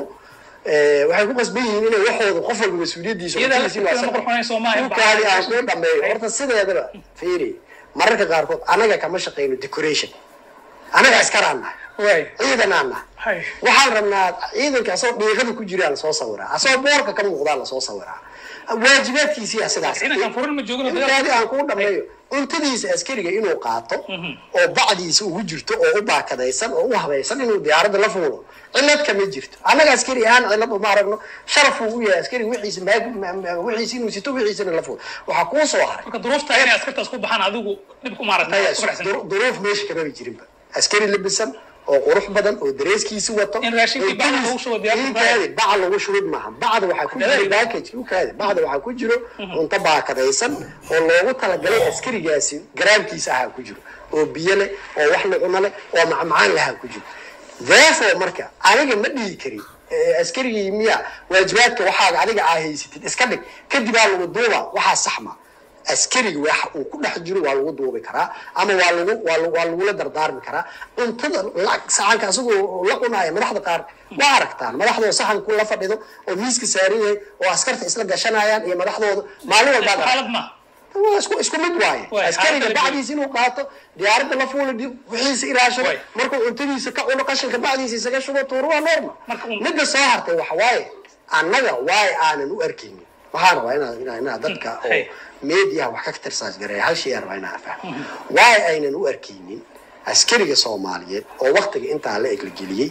Speaker 2: eh, waxay ku qasban yihiin inay waxooda qof walba mas-uuliyadiisa
Speaker 1: Iyada
Speaker 2: waqtigiisa inuu
Speaker 1: laftirkeeda
Speaker 2: asaga-
Speaker 1: ma qurxoonayso, maaha in
Speaker 2: dhulkaadi aan
Speaker 1: bacda-
Speaker 2: kuu dhameeyo horta sideedaba fiiri mararka qaarkood anaga kama shaqeyno decoration anaga askaraan nahay
Speaker 1: waay
Speaker 2: ciidan aan nahay
Speaker 1: hay
Speaker 2: waxaan rabnaa ciidanka asagoo dhiiqada ku jiraa lasoo sawiraa asagoo boorka ka muuqdaa lasoo sawiraa waajibaadkiisiyaa sidaas
Speaker 1: ciidankan furan ma joogin oo dagaal-
Speaker 2: intaadi aan kuu dhameeyo cuntadiisa askariga inuu qaato oo bacdiisa ugu jirto oo u baakadaysan oo u habaysan inuu diyaaradda la fuulo cilad kama jirto annaga askari ahaan cilad uma aragno sharaf uu u yahay askari wixiisa maag- ma- ma- wixiisa inuu sito wixiisana la fuulo waxaa kuu soo haray
Speaker 1: marka duruufta inay askartaas ku baxaan adigu dhib ku maaragtay
Speaker 2: maya
Speaker 1: ku faraxsan
Speaker 2: dur- duruuf meesha kamaba jirinba askari labisan oo qurux badan oo dareeskiisi wato
Speaker 1: In raashinkii bacda lagu shubo diyaarada
Speaker 2: inkaadi baca lagu shubid maaha bacda waxaa ku jiro
Speaker 1: Dadaal.
Speaker 2: package ukaadi bacda waxaa ku jiro cunto baakadaysan oo loogu talagalay askarigaasi garaamkiisa ahaa ku jiro oo biyo leh oo wax la cuno leh oo macmacaan lahaa ku jiro therefore marka aniga ma dhihi karin eh, askarigii miya waajibaadka waxaaga adiga aa haysatid iska dhig kadib aa lagu duuba waxaa saxma askariga waxa uu ku dhex jiro waa lagu duubi karaa ama waa lagu waa lagu- waa lagula dardaarmi karaa cuntada la- saxanka asagoo la cunaya madaxda qaar waa aragtaan madaxdooda saxanku la fadhido oo miiska saaran yahay oo askarta isla gashanayaan iyo madaxdooda maalin walbaa
Speaker 1: Isku xaalad ma
Speaker 2: waa isku isku mid waaye
Speaker 1: Waay,
Speaker 2: askariga
Speaker 1: xaaladda la
Speaker 2: bacdiisa inuu qaato diyaaradda la fuula dib wixiisa ilaashado
Speaker 1: Waay.
Speaker 2: markuu cuntadiisa ka cuno qashinka bacdiisa isaga shubo tuuro waa normal
Speaker 1: Marka un-
Speaker 2: midda soo hartay waxa waaye annaga waay aanan u arkaynin waxaan rabaa inaa inaa inaa dadka oo
Speaker 1: Hey.
Speaker 2: meediyaha wax ka tirsaas gareeya hal shay aan rabaa inaa fahmo waay aynan u arkaynin askariga soomaaliyeed oo waktiga intaa la eglageliyey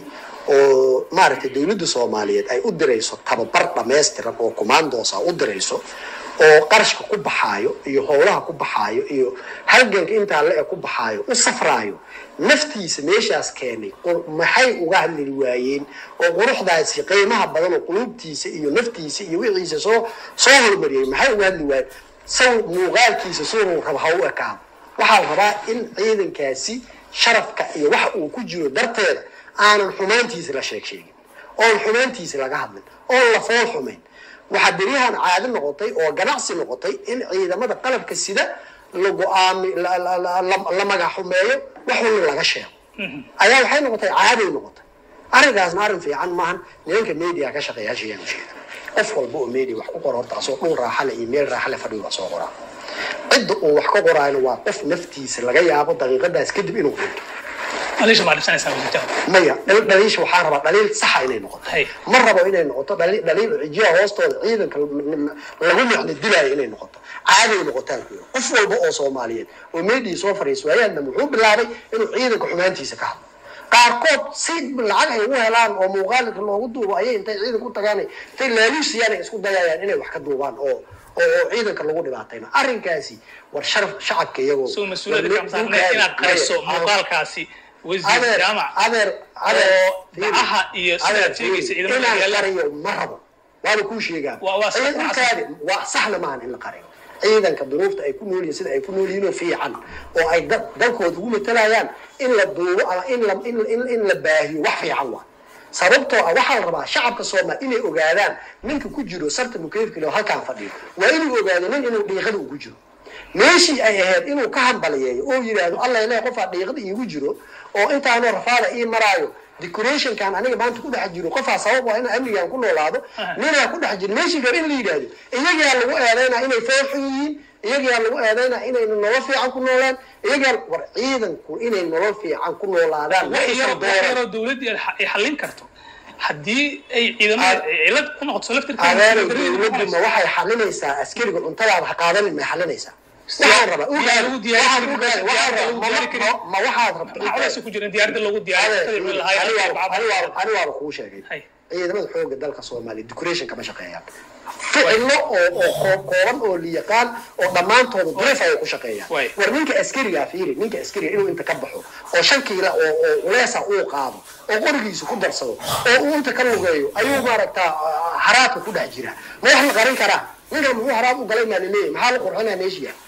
Speaker 2: oo maaragtay dowladda soomaaliyeed ay u dirayso tababar dhammaystiran oo commandos u dirayso oo qarashka ku baxaayo iyo howlaha ku baxaayo iyo halganka intaa la eg ku baxaayo u safraayo naftiisa meeshaas keenay qur- maxay uga hadli waayeen oo quruxdaasi qiimaha badan oo quluubtiisa iyo naftiisa iyo wixiisa soo soo hormariyey maxay uga hadli waayeen saw muuqaalkiisa siduu raba ha u ekaado waxaa la rabaa in ciidankaasi sharafka iyo waxa uu ku jiro darteeda aanan xumaantiisa la sheeg sheegin oon xumaantiisa laga hadlin oon la fool xumayn waxaa beryahan caado noqotay oo ganacsi noqotay in ciidamada qalabka sida la go-aami la- la- la- la- la magaxumeeyo wax walba laga sheego ayaa waxay noqotay caaday noqotay arrinkaasna arrin fiican maahan nimanka media ka shaqeeya hashayaan u sheega qof walba oo media wax ku qora horta asoo dhul raaxale iyo meel raaxale fadhiyo waa soo qoraa cidda uu wax ka qoraayna waa qof naftiisa laga yaabo daqiiqadaas kadib inuu dhinto
Speaker 1: aleesha baa dhibsanaysaa wasiirtaha
Speaker 2: maya dhal- dhaliisha waxaa rabaa dhaliil saxa inay noqoto
Speaker 1: Hay.
Speaker 2: ma rabo inay noqoto dhali- dhaliil cijiyaha hoostooda ciidanka lagu micno dilaayo inay noqoto caaday noqotaan ku yiri. qof walba oo soomaaliyeed oo meedii soo fariisa waayaanna wuxuu bilaabay inuu ciidanka xumaantiisa ka hadlo qaarkood si lacag ay ugu helaan oo muuqaalka loogu duubo ayay intay ciidanka u tagaan intay laaluusiyaan ay isku dayayaan inay wax ka duubaan oo oo oo ciidanka lagu dhibaatayna arrinkaasi war sharaf shacabka iyagoo
Speaker 1: soo mas-uuliyadda ka saarnay inaad qariso muuqaalkaasi wasiir
Speaker 2: adeer
Speaker 1: jaamac
Speaker 2: adeer adeer
Speaker 1: oo bacaha iyo sidaad sheegaysa ciidamada
Speaker 2: inaan
Speaker 1: yaalla
Speaker 2: qariyo ma rabo waana kuu sheegaa
Speaker 1: Waa- waa sax-
Speaker 2: ciidankaadi waa saxna maahan in la qariyo ciidanka duruufta ay ku nool yihiin sida ay ku nool yihiin oo fiican oo ay dad dalkooda ugu matalayaan in la duubo ama in la in in in la baahiyo wax fiican waa sababtoo ah waxaa la rabaa shacabka soomaal inay ogaadaan ninka ku jiro sarta mukeefkile oo halkaan fadhiyo waa inuu ogaado nin inuu dhiiqada ugu jiro meeshii ay ahayd inuu ka hambaliyeeyo oo yidhaahdo alla ilaah qofaa dhiiqada iigu jiro oo intaanoo rafaada ii maraayo decorationkan aniga maanta ku dhex jiro qofaa sabab waa in amnigan ku noolaado ninaa ku dhex jiro meeshii gaba in la yidhaahdo iyagaa lagu eedaynaa inay fooxun yihiin iyagaa lagu eedaynaa inayna nolol fiican ku noolaan iyagaa war ciidanku inay nolol fiican ku noolaadaan
Speaker 1: wax
Speaker 2: waxay
Speaker 1: yar
Speaker 2: soo
Speaker 1: wax
Speaker 2: dooraan.
Speaker 1: yaroo dowladdii ay xa- ay xallin karto haddii ay ciidamada
Speaker 2: Ad-
Speaker 1: cilad ku noqoto laftirkeeda
Speaker 2: adeeray
Speaker 1: dowladda
Speaker 2: dowladdu ma waxay xalinaysaa askariga cuntadaada ha qaadanin may xalinaysaa waxaan rabaa
Speaker 1: Diyaar lagu diyaari
Speaker 2: waxaan
Speaker 1: karin,
Speaker 2: ogahay,
Speaker 1: diyaar
Speaker 2: waxaan
Speaker 1: lagu
Speaker 2: rabaa,
Speaker 1: diyaari
Speaker 2: ma-
Speaker 1: karin.
Speaker 2: ma- ma waxaad rabtaa
Speaker 1: maxaa culays ku jira in diyaaradda loogu diyaariyo
Speaker 2: ani waaba kuu sheegay
Speaker 1: Hay.
Speaker 2: ciidamada xooga dalka soomaaliya decoration kama shaqeeyaan ficilo oo oo koo- kooban oo liyaqaan oo dhammaantooda dureef ayay ku shaqeeyaan
Speaker 1: Way.
Speaker 2: war ninka askarigaa fiiri ninka askariga inuu inta ka baxo oo shan kiila oo oo culeesa uu qaado oo qorigiisa ku darsado oo uu inta ka lugeeyo ayuu maaragtaa ah, haraadka ku dhex jira ma wax la qarin karaa ninkan muxuu haraad u galay maa laleeyahay maxaa la qurxinaa meeshiya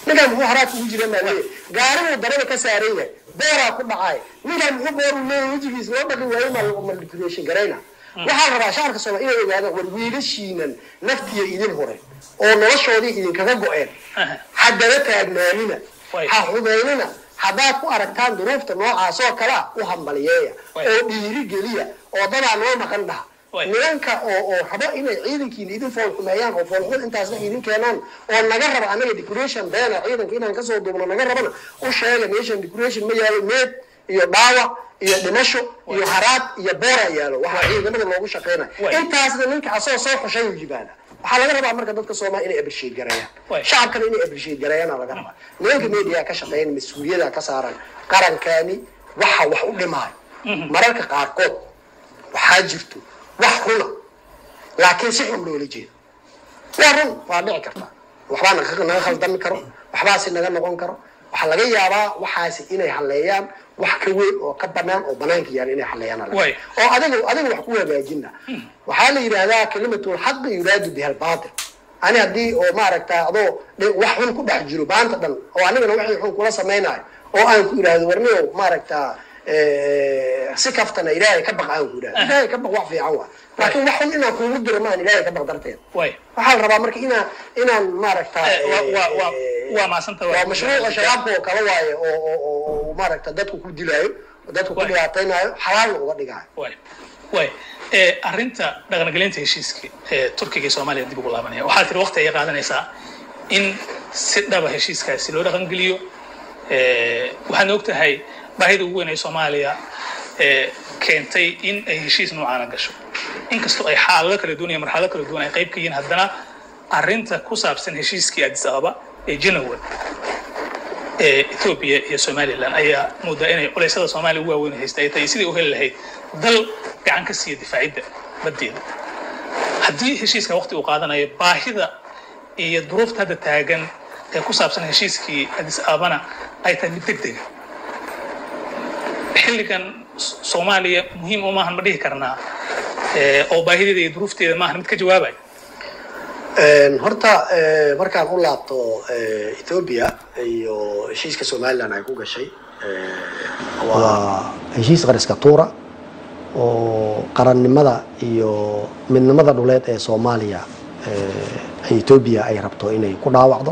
Speaker 3: ninkaan muxuu haraad ugu jira maa leeyahay gaaribuu darada ka saaran yahay booraa ku dhacay ninkaan muxuu booruu leeyahay wejigiisa loo dhaqi waayo ma manipulation garayna waxaa la rabaa shacabka soomaali inay ogaadaan war wiilashiinan naftiya idin horeen oo noloshoodii idinkaga go-een haddana taagnaanina
Speaker 1: Way.
Speaker 3: ha xumeynina haddaad ku aragtaan duruufta noocaas oo kalea u hambaliyeeya
Speaker 1: Way.
Speaker 3: oo dhiiri geliya oo dadaa noo maqan dhaha
Speaker 1: Way.
Speaker 3: nimanka oo oo rabo inay ciidankiina idin foolxumeeyaan oo foolxun intaasna idin keenaan oo naga raba anaga decoration beena ciidanka inaan kasoo duubno naga rabana u sheega meeshan decoration ma yaalo meed iyo dhaawac iyo dhimasho iyo haraad iyo boora yaalo waxaa ciidamada loogu shaqeynaya
Speaker 1: Way.
Speaker 3: intaasna ninka asoo soo xushay u yimaada waxaa laga rabaa marka dadka soomaali inay appreciate gareeyaan
Speaker 1: Way.
Speaker 3: shacabkana inay appreciate gareeyaana laga rabaa nimanka media ka shaqeyn mas-uuliyada ka saaran qarankaani waxa wax u dhimaayo mararka qaarkood waxaa jirto wax runa laakiin si xun loola jeedo waa run waa dhici karta waxbaa naga naga khaldami karo waxbaasi naga noqon karo waxaa laga yaabaa waxaasi inay haleeyaan wax ka weyn oo ka banaan oo banaanka yaala inay haleeyaan aa laga
Speaker 1: Way.
Speaker 3: yaabaa. oo adiga adiga wax ku hagaajina waxaa la yidhaahdaa kalimatul xaqi yuraadu biha albaatil ani haddii oo maaragta adoo dhe- wax xun ku dhex jiro baanta dhan oo anigana wixii xun kula samaynayo oo aan ku idhaahdo warniyow maaragta eh, si kaftana ilaahay ka baq aan ku idhahdo ilaahay ka baq wax fiican waa laakiin wax xun inaan kuugu diro maan ilaahay ka baq darteed
Speaker 1: way
Speaker 3: waxaa la rabaa marka inaan inaan maaragta
Speaker 1: Eh, waa- waa- waa- waa mahadsanta
Speaker 3: waa mashruuca shabaabka oo kale waaye oo oo oo oo maaragta dadku ku dilaayo oo dadku ku
Speaker 1: Waay.
Speaker 3: dhibaataynayo xalaalna uga dhigaayo
Speaker 1: way way ee arrinta dhaqangelinta heshiiskii ee turkiga iyo soomaaliya dib ugu laabanaya waxaa tiri waqti ayay qaadanaysaa in si dhaba heshiiskaasi loo dhaqangeliyo ee waxaadna ogtahay baahida ugu weyn ee soomaaliya ee keentay in ay heshiis noocaana gasho inkastoo ay xaalado kala duwan iyo marxalado kala duwan ay qayb ka yihiin haddana arrinta ku saabsan heshiiskii addis ababa ee janawan ee Ethiopia iyo Somaliland ayaa moodaa inay culaysyada Soomaaliya ugu waaweyn haysta ay tahay sidii u heli lahayd dal gacan ka siiya difaacidda badeeda haddii heshiiska waqti uu qaadanayo baahida iyo duruufta hadda taagan ee ku saabsan heshiiskii Addis Ababana ay tahay mid degdega xilligan S- Soomaaliya muhiim uma ahan ma dhihi karnaa ee, oo baahideeda iyo duruufteeda maahan mid ka jawaabaya
Speaker 3: Een, horta eh, markaan u laabto eh, Ethiopia iyo heshiiska Somaliland ay ku gashay eh, waa heshiis qariska tuura oo qarannimada iyo midnimada dhuleed ee Soomaaliya eh, ay Ethiopia ay rabto inay ku dhaawacdo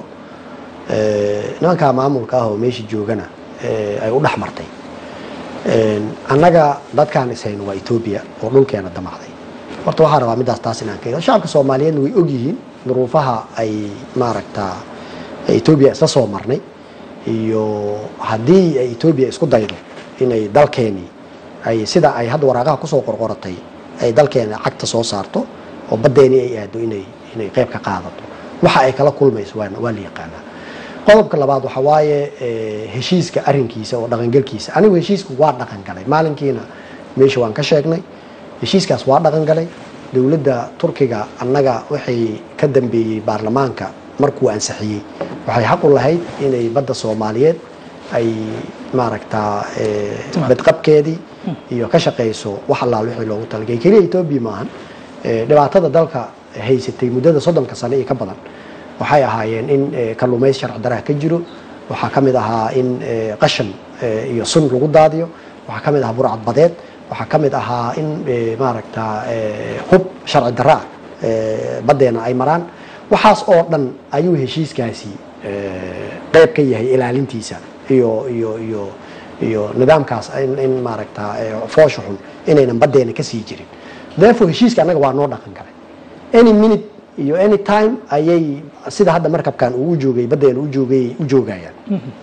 Speaker 3: Eh, nimanka maamulka ah oo meesha joogana eh, ay u dhex martay Een, annaga dadkaan ishayn waa Ethiopia oo dhulkeena damacday horta waxaan rabaa midaas taas inaan ka shacabka soomaaliyeedna way ogyihiin duruufaha ay maaragta Ethiopia isla soo marnay iyo haddii ay Ethiopia isku daydo inay dalkeeni ay sida ay hadda waraaqaha kusoo qorqoratay ay dalkeena cagta soo saarto oo badeeni ay aado inay inay qayb ka qaadato waxa ay kala kulmayso waa waa la yaqaanaa qodobka labaad waxa waaye eh, heshiiska arrinkiisa oo dhaqangalkiisa anigu heshiisku waa dhaqangalay maalinkiina meesha waan ka sheegnay heshiiskaas waa dhaqangalay dowladda turkiga annaga waxay ka dambeeyey baarlamaanka markuu ansixiyey waxay xaq u lahayd inay badda soomaaliyeed ay maaragtaa eh, badqabkeedii iyo ka shaqayso wax allaal wixii loogu talagalay keliya etoobiya maahan Eh, dhibaatada dalka haysatay muddada soddonka sane iyo ka badan waxay ahaayeen in eh, kalluumays sharci daraa ka jiro waxaa ka mid ahaa in eh, qashan eh, iyo sun lagu daadiyo waxaa ka mid ahaa burcad badeed waxaa ka mid ahaa in eh, maaragta eh, hub sharci daraa eh, baddeena ay maraan waxaas oo dhan ayuu heshiiskaasi eh, qayb ka yahay ilaalintiisa iyo iyo iyo iyo nidaamkaas in, in maaragta eh, foosha xun inaynan baddeena ka sii jirin therefore heshiiska annaga waa noo dhaqan galay any minute iyo any time ayay sida hadda markabkan uu joogay baddeena u joogay u joogayaan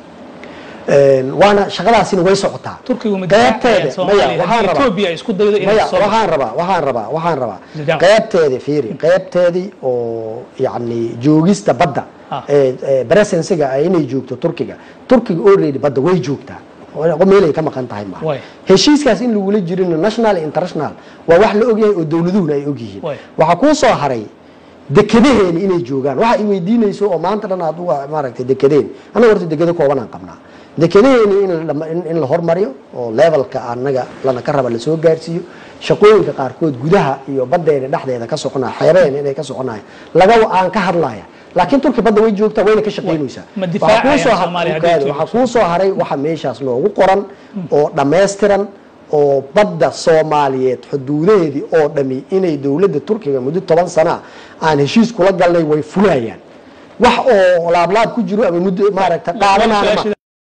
Speaker 3: Een, waana shaqadaasina way socotaa
Speaker 1: turkigu ma
Speaker 3: qaybteeda
Speaker 1: difaacayaan
Speaker 3: maya
Speaker 1: Soomaaliya
Speaker 3: waxaan
Speaker 1: haddii
Speaker 3: rabaa
Speaker 1: Ethiopia ay isku daydo inay
Speaker 3: maya
Speaker 1: soo
Speaker 3: waxaan rabaa waxaan rabaa waxaan rabaa
Speaker 1: Jidaan.
Speaker 3: qaybteedi fiiri qaybteedii oo yacni joogista badda
Speaker 1: Ah.
Speaker 3: ee ee presensiga ay inay joogto turkiga turkiga already badda way joogtaa oo meelay ka maqan tahay maaha
Speaker 1: Way.
Speaker 3: heshiiskaas in lagula jirino national iyo international waa wax la ogyahay oo dowladuhuna ay ogyihiin
Speaker 1: Way.
Speaker 3: waxaa kuu soo haray dekedaheeni inay joogaan waxa ay weydiinayso oo maanta dhan aad uga maaragtay dekedeen anaga horta dekeda kooban aan qabnaa dekedaheeni in la- in- in la hormariyo oo levelka anaga lana ka raba lasoo gaarsiiyo shaqooyinka qaarkood gudaha iyo badeena dhexdeeda ka soconaya xeebeena inay ka soconaya laga aan ka hadlaya laakiin turki badda way joogtaa wayna ka shaqaynaysaa
Speaker 1: Ma
Speaker 3: Waxaa
Speaker 1: difaacayaan
Speaker 3: kuu soo har-
Speaker 1: Soomaaliya haddii
Speaker 3: Ogaada,
Speaker 1: joogo?
Speaker 3: waxaa kuu soo haray waxa meeshaas noogu qoran oo dhammaystiran oo badda soomaaliyeed xuduudaheedii oo dhami inay dowladda turkiga muddo toban sana aan heshiis kula galnay way fulayaan wax oo laablaab ku jiro ama muddo maaragta qaadanaya ma-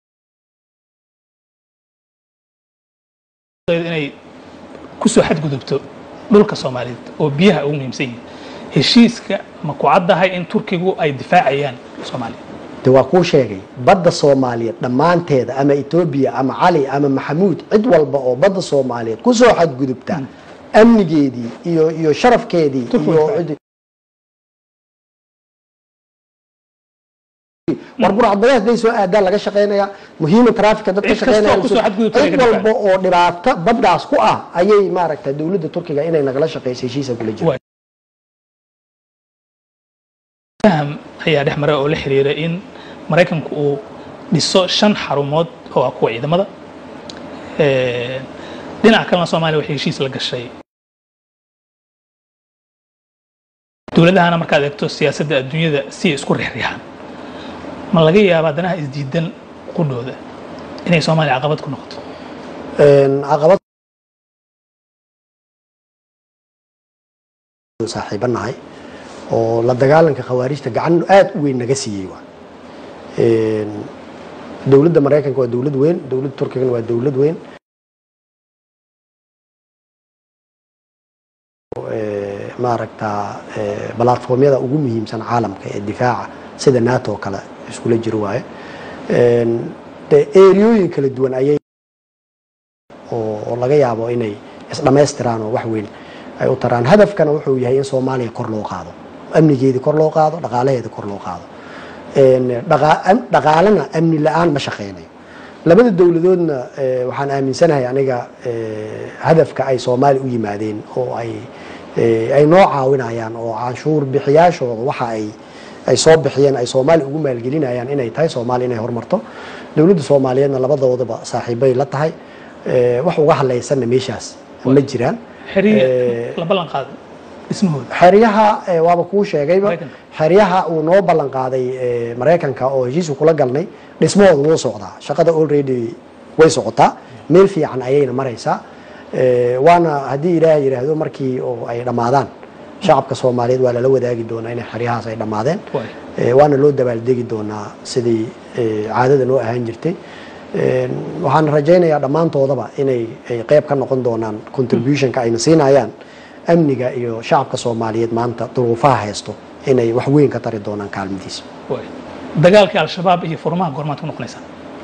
Speaker 1: inay kusoo xadgudubto dhulka soomaaliyeed oo biyaha ugu muhiimsan yihiin heshiiska ma ku caddahay in turkigu ay difaacayaan soomaaliya
Speaker 3: de waa kuu sheegay badda soomaaliyeed dhammaanteeda ama etoobiya ama cali ama maxamuud cid walba oo badda soomaaliyeed kusoo xadgudubta amnigeedii iyo iyo sharafkeedii
Speaker 1: Turku
Speaker 3: iyo
Speaker 1: way
Speaker 3: cid- war burcadbadeed hadday soo aadaan laga shaqaynaya muhiima traafika dadka
Speaker 1: Cid kastoo
Speaker 3: shaqaynaya
Speaker 1: kusoo xadgudubta
Speaker 3: cid
Speaker 1: laga
Speaker 3: walba oo dhibaato baddaas ku ah ayay maaragta dowladda turkiga inay nagala shaqayso heshiisa kula jiro
Speaker 1: Waa- faham ayaa dhex maray oo la xiriira in maraykanku uu dhiso shan xarumood oo ah kuwa ciidamada Ee, dhinaca kalena soomaaliya waxay heshiis la gashay dowladahana markaad eegto siyaasadda adduunyada si ay isku rixriixaan ma laga yaabaa danaha isdiidan qudhooda inay soomaaliya caqabad ku noqoto
Speaker 3: Een, caqabad saaxiibanahay oo la dagaalanka khawaarijta gacan aad u weyn naga siiyey waa Een, dowladda maraykanka waa dowlad weyn dowladda turkigana waa dowlad weyn Ee, maaragta ee, balatformyada ugu muhiimsan caalamka ee difaaca sida nato oo kale iskula jiro waaye Een, dee eriyooyin kala duwan ayay oo oo laga yaabo inay isdhammaystiraan oo wax weyn ay u taraan hadafkana wuxuu yahay in soomaaliya kor loo qaado amnigeedii kor loo qaado dhaqaalaheeda kor loo qaado Een, dhaqa- am- dhaqaalena amni la-aan ma shaqeynayo labada dowladoodna eh, waxaan aaminsanahay aniga eh, hadafka ay soomaaliya u yimaadeen oo ay eh, ay noo caawinayaan oo canshuur bixiyaashooda waxa ay ay soo bixiyeen ay soomaaliya ugu maalgelinayaan inay tahay soomaaliya inay horumarto dowladda soomaaliyeedna labadoodaba saaxiibay la tahay Eh, wax uga hadlaysanna meeshaas ma jiraan
Speaker 1: xiriir
Speaker 3: Eh,
Speaker 1: la ballan qaaday dhismahooda
Speaker 3: xeryaha eh, waaba kuu sheegayba
Speaker 1: Maraykanka.
Speaker 3: xeryaha uu noo ballan qaaday eh, maraykanka oo heshiisu kula galnay dhismahooda wuu socdaa shaqada already way socotaa meel fiican ayayna maraysaa Eh, waana haddii ilaah yidhaahdo markii oo ay dhammaadaan shacabka soomaaliyeed waa lala wadaagi doonaa inay xeryahaas ay dhammaadeen
Speaker 1: Waay.
Speaker 3: Eh, waana loo dabaaldegi doonaa sidii eh, caadada noo ahaan jirtay Een, waxaan rajaynayaa dhammaantoodaba inay ay qayb ka noqon doonaan contributionka ayna siinayaan amniga iyo shacabka soomaaliyeed maanta duruufaha haysto inay wax weyn ka tari doonaan kaalmadiisa
Speaker 1: Waay. dagaalkii al-shabaab iyo furmaha goormaad ku noqonaysaa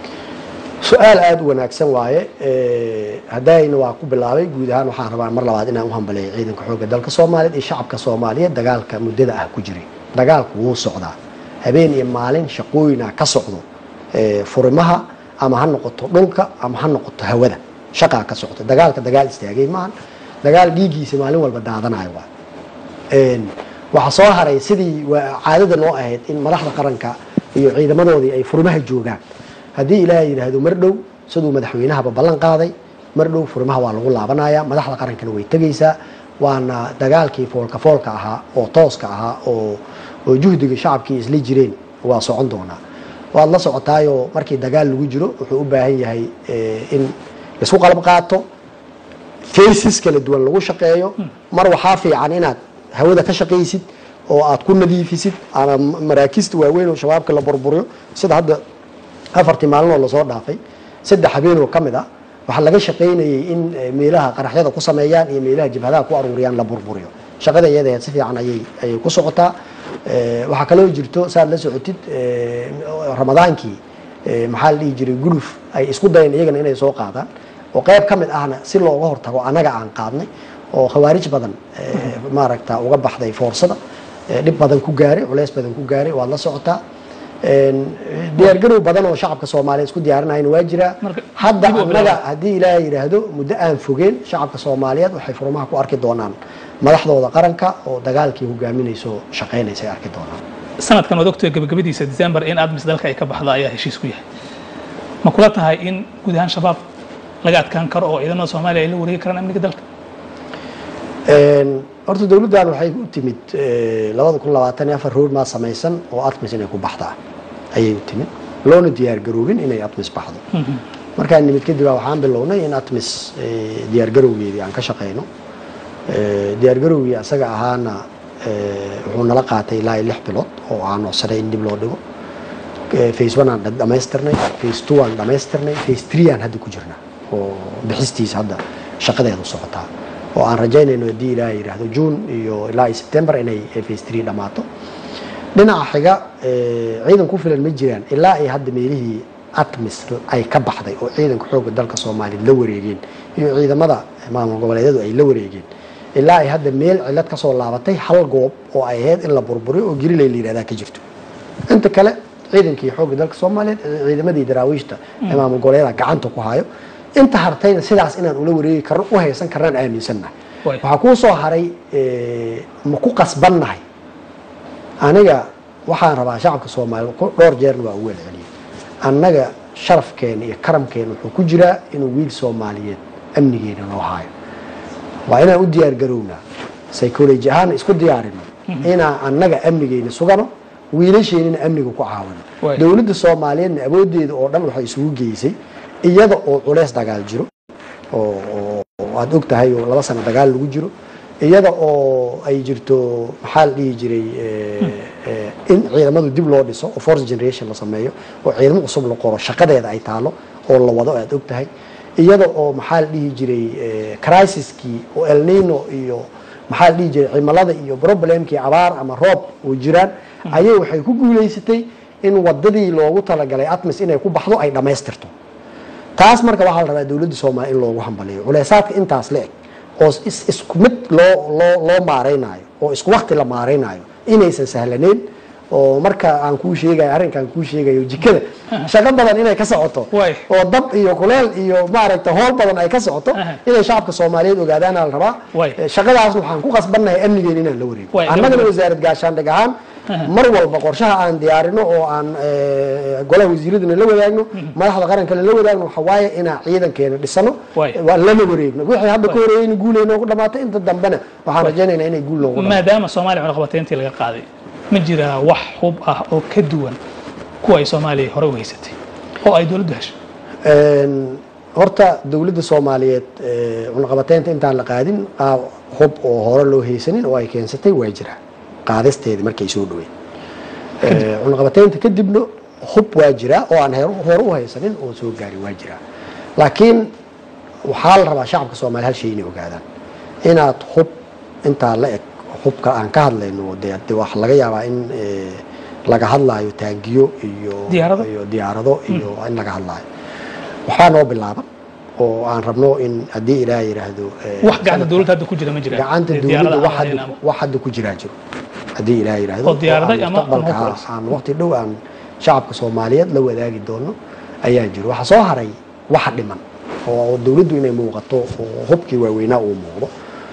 Speaker 3: su-aal aada u wanaagsan waaye Eh, haddayna waa ku bilaabay guud ahaan waxaan rabaa mar labaad inaan u hambaleeyo ciidanka xoogga dalka soomaaliyeed iyo shacabka soomaaliyeed dagaalka muddada ah ku jiray dagaalku wuu socdaa habeen iyo maalin shaqooyina ka socdo Eh, furimaha ama ha noqoto dhulka ama ha noqoto hawada shaqaa ka socda dagaalka dagaal istaagay maahan dagaal dhiiggiisa maalin walba daadanayo waa Een, waxaa soo haray sidii waa caadada noo ahayd in madaxda qaranka iyo ciidamadoodii ay furimaha joogaan haddii ilaahay yidhaahdo mar dhow siduu madaxweynahaba ballan qaaday mar dhow furimaha waa lagu laabanaya madaxda qarankana way tegaysaa waana dagaalkii foolka foolka ahaa oo tooska ahaa oo oo juhdiga shacabkii isla jireen waa socon doonaa waad la socotaayoo markii dagaal lagu jiro wuxuu u baahan yahay eh, in laisku qalab qaato faces kala duwan lagu shaqeeyo mar waxaa fiican inaad hawada ka shaqaysid oo aad ku nadiifisid ama maraakista waaweyn oo shabaabka la burburiyo sida hadda afartii maalin oo lasoo dhaafay saddex habeen oo ka mid ah waxaa laga shaqaynayay in eh, meelaha qaraxyada ku sameeyaan iyo meelaha jabhadaha ku aruuriyaan la burburiyo shaqada iyada si fiican ayay ayay ku socotaa Eh, waxaa kaloo jirto saad la socotid eh, ramadaankii eh, maxaa la dhihi jiray guluf ay isku dayeen iyagana inay soo qaadaan oo qayb ka mid ahna si looga hortago annaga aan qaadnay oo khawaarij badan eh, maaragta uga baxday foorsada eh, dhib badan ku gaaray culeys badan ku gaaray waad la socotaa Een, diyaargarow badan oo shacabka soomaaliya isku diyaarinayana waa jiraa
Speaker 1: Marka,
Speaker 3: hadda
Speaker 1: dib u
Speaker 3: annaga
Speaker 1: bilaabo.
Speaker 3: haddii ilaahay yidhaahdo muddo aan fogeen shacabka soomaaliyeed waxay furmaha ku arki doonaan madaxdooda qaranka oo dagaalkii hogaaminayso shaqaynaysa ay arki doonaan
Speaker 1: sanadkan waad ogtahay gabagabadiisa december in admis dalka ay ka baxda ayaa heshiis ku yahay ma kula tahay in guud ahaan shabaab laga adkaan karo oo ciidamada soomaaliya ay la wareegi karaan amniga dalka
Speaker 3: horta dowladdan waxay u timid labada kun labaatan iyo afar roadmaa samaysan oo atmis inay ku baxdaa ayay u timid loona diyaar garoobin inay atmis baxdo markaan nimid kadib baa waxaan bilownay in atmis diyaar garowgeedii aan ka shaqayno diyaar garowgii asaga ahaana wuxuu nala qaatay ilaa iyo lix bilood oo aan codsanay in dib loo dhigo face one aan dhamaystirnay face two aan dhamaystirnay face three aan hadda ku jirnaa oo bixistiisa hadda shaqadeedu socotaa oo aan rajaynayno haddii ilaaha yidhaahdo june iyo ilaa iyo september inay face three dhammaato dhinaca xiga ciidan ku filan ma jiraan ilaa ay hadda meelihii atmis ay ka baxday oo ciidanka xoogga dalka soomaaliya la wareegeen iyo ciidamada maamul goboleedyadu ay la wareegeen ilaa ay hadda meel cilad ka soo laabatay hal goob oo ay ahayd in la burburiyo oo gerilay la yidhahdaa ka jirto inta kale ciidankii xoogga dalka soomaaliyeed ciidamadii daraawiishta ee maamul goboleedyada gacanta ku hayo inta hartayna sidaas inaan ula wareegi karno u haysan karnaan aaminsannahay waxaa kuu soo haray ma ku qasbannahay aniga waxaan rabaa shacabka soomaaliya dhowr jeerna waa u welceliyay annaga sharafkeena iyo karamkeena wuxuu ku jiraa inuu wiil soomaaliyeed amnigeena noo haayo waa inaan u diyaar garownaa psychology ahaana isku diyaarino inaan annaga amnigeena sugano wiilasheenina amniga ku caawino dowladda soomaaliyeedna awooddeeda oo dhan waxay isugu geysay iyada oo culeys dagaal jiro oo aada og tahay oo laba sano dagaal lagu jiro iyada oo ay jirto maxaa la dhihi jiray in ciidamadu dib loo dhiso oo force generation la sameeyo oo ciidamo cusub la qoro shaqadeeda ay taalo oo la wado aada og tahay iyada oo maxaa la dhihi jiray crisiskii oo elnino iyo maxaa la dhihi jiray cimilada iyo problemkii abaar ama roob oo jiraan ayay waxay ku guuleysatay in wadadii loogu talagalay atmis inay ku baxdo ay dhammaystirto taas marka waxaa la rabaa dowladda soomaaliya in loogu hambaliyo culeysaadka intaas la eg oo isku mid loo loo loo maaraynayo oo isku wakti la maaraynayo inaysan sahlaneyn oo marka aan kuu sheegayo arrinkaan kuu sheegayo jikada shaqo badan inay ka socoto oo dab iyo kuleel iyo maaragta hool badan ay ka socoto inay shacabka soomaaliyeed ogaadaana la rabaa shaqadaasna waxaan ku qasbannahay amnigeena inaan la wareego annagana wasaarad gaashaandhig ahaan mar walba qorshaha aan diyaarino oo aan golaha wasiiradana la wadaagno madaxda qarankana la wadaagno waxa waaye inaan ciidankeena dhisano lana wareegno wixii hadda ka horeeyeyna guul ay noogu dhamaatay inta dambena waxaan rajaynaynaa inay guul noogu
Speaker 1: maadaama soomaaliya cunaqabateyntii laga qaaday ma jiraa wax hub ah oo ka duwan kuwa ay soomaaliya hore u haysatay oo ay dowladdu hesho
Speaker 3: horta dowladda soomaaliyeed cunaqabateynta intaan la qaadin qaab hub oo hore loo haysanin oo ay keensatay waa jiraa qaadisteedii markay soo dhaweyn cunaqabateynta kadibna hub waa jiraa oo aan hore u haysanin oo soo gaari waa jiraa laakiin waxaa la rabaa shacabka soomaliya hal shay inay ogaadaan inaad hub intaa la eg hubka aan ka hadlayno dee de wax laga yaabaa in laga hadlaayo taangiyo iyo iyo diyaarado iyo in laga hadlaayo waxbaa noo bilaaban oo aan rabno in haddii ilaah yidhaahdo
Speaker 1: wax gacanta dowladda hadda ku jira ma jira
Speaker 3: gacanta dowladda wax hadda wax hadda ku jiraa jiro haddii ilaah yidhaahdo
Speaker 1: oo diyaaraday ama
Speaker 3: mustaqbalka aan waqti dhow aan shacabka soomaaliyeed la wadaagi doono ayaa jiro waxaa soo haray waxa dhiman oo dowladdu inay muuqato oo hubkii waaweynaa uu muuqdo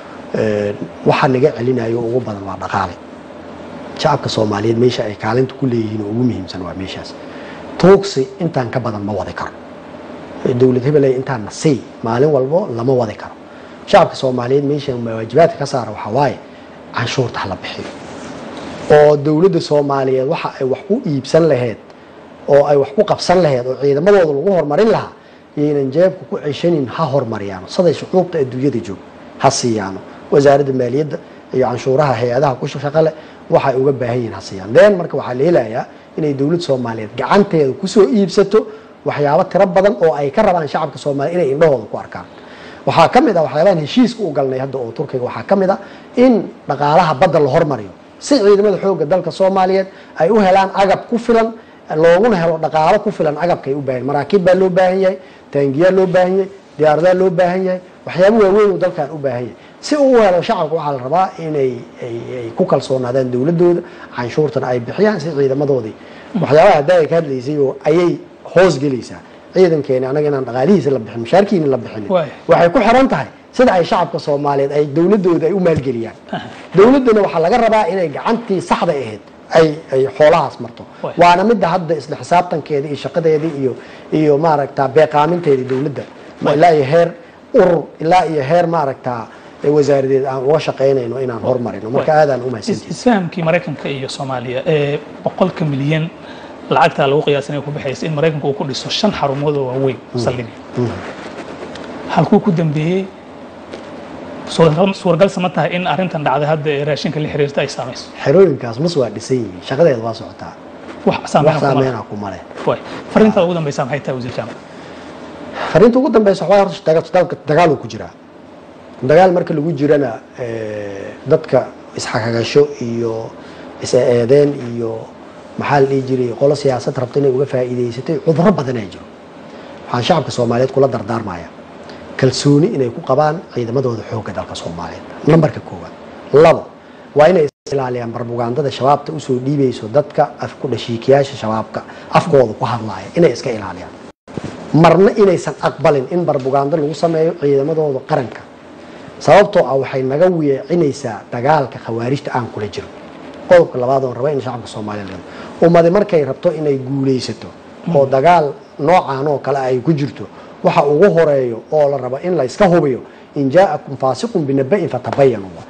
Speaker 3: waxa naga celinayo ugu badan waa dhaqaale shacabka soomaaliyeed meesha ay kaalinta ku leeyihiin oo ugu muhiimsan waa meeshaas tuugsi intaan ka badan ma wadi karo dowlad hebeley intaan nasay maalin walbo lama wadi karo shacabka soomaaliyeed meesha waajibaadka ka saara waxaa waaye canshuurta hala bixiyo oo dowladda soomaaliyeed waxa ay wax ku iibsan laheyd oo ay wax ku qabsan laheyd oo ciidamadooda lagu horumarin lahaa yaynan jeebka ku ceshanin ha hormariyaano saday shucuubta adduunyada joog ha siiyaano wasaaradda maaliyadda iyo canshuuraha hay-adaha ku shaqale waxay uga baahan yihiin ha siiyaan deen marka waxaa la helayaa inay dowlad soomaaliyeed gacanteeda kusoo iibsato waxyaabo tiro badan oo ay ka rabaan shacabka soomaaliya inay indhahooda ku arkaan waxaa ka mid ah waxyaabahan heshiiska u galnay hadda oo turkiga waxaa ka mid ah in dhaqaalaha badda la hormariyo si ciidamada xoogga dalka soomaaliyeed ay u helaan agab ku filan looguna helo dhaqaalo ku filan agabkay u baahan maraakiib baa loo baahan yahay taangiyaa loo baahan yahay diyaaradaa loo baahan yahay waxyaabo waaweyn uu dalkan u baahan yahay si uu u helo shacabka waxaa la rabaa inay ay ku kalsoonaadaan dowladooda canshuurtana ay bixiyaan si ciidamadoodii waxyaabaha hadda ay ka hadlaysay oo ayay hoos gelaysaa ciidankeeni anaga inaan dhaqaalihiisa la bixin mushaarkiina la bixin waxay ku xiran tahay sida ay shacabka soomaaliyeed ay dowladooda ay u maalgeliyaan dowladdana waxaa laga rabaa inay gacantii saxda ahayd ay ay xoolahaas marto waana midda hadda isla xisaabtankeeda iyo shaqadeedii iyo iyo maaragta beeqaaminteedii dowladda ilaa iyo heer urur ilaa iyo heer maaragta ee wasaaradeed aan uga shaqaynayno inaan hormarino marka aadaan u mahadsantihin
Speaker 1: isfahamkii maraykanka iyo soomaaliya ee boqolka milyan lacagtaa lagu qiyaasa inay ku baxaysa in maraykanka uu ku dhiso shan xarumood oo waaweyn saldhigay halkuu ku dambeeyey suuragal suuragalsa ma tahay in arrintan dhacday hadda ee raashinka la xiriirta ay saamayso
Speaker 3: xerooyinkaas mas waa dhisan yihiin shaqadeeda waa socotaa
Speaker 1: wax
Speaker 3: wax
Speaker 1: saameyn kuma
Speaker 3: saameynaa kuma leh
Speaker 1: waay fariintaada ugu dambeysa maxay tahay wasiir jaamac
Speaker 3: fariinta ugu dambeysa waxaa horta daga- dalka- dagaal uu ku jiraa dagaal marka lagu jirana eh, dadka isxakagasho iyo is-eedeen iyo maxaa la dhihi jiray qolo siyaasad rabta inay uga faa'iidaysatay cudurro badan ay jiro waxaan shacabka soomaaliyeed kula dardaarmaya kalsooni inay ku qabaan ciidamadooda xoogga dalka soomaaliyeed nambarka koowaad labo waa inay is ilaaliyaan barbugaandada shabaabta usoo dhiibayso dadka af ku dhashiikiyaasha shabaabka afkooda ku hadlaaya inay iska ilaaliyaan marna inaysan aqbalin in barbugaando lagu sameeyo ciidamadooda qaranka sababtoo ah waxay naga weecinaysaa dagaalka khawaarijta aan kula jiro qodobka labaad oon raba in shacabka soomaaliya leedo ummadi markay rabto inay guulaysato oo dagaal noocan oo kale ay ku jirto waxa ugu horeeyo oo la rabo in la iska hubiyo in jaa'akum faasiqun binaba'in fatabayanu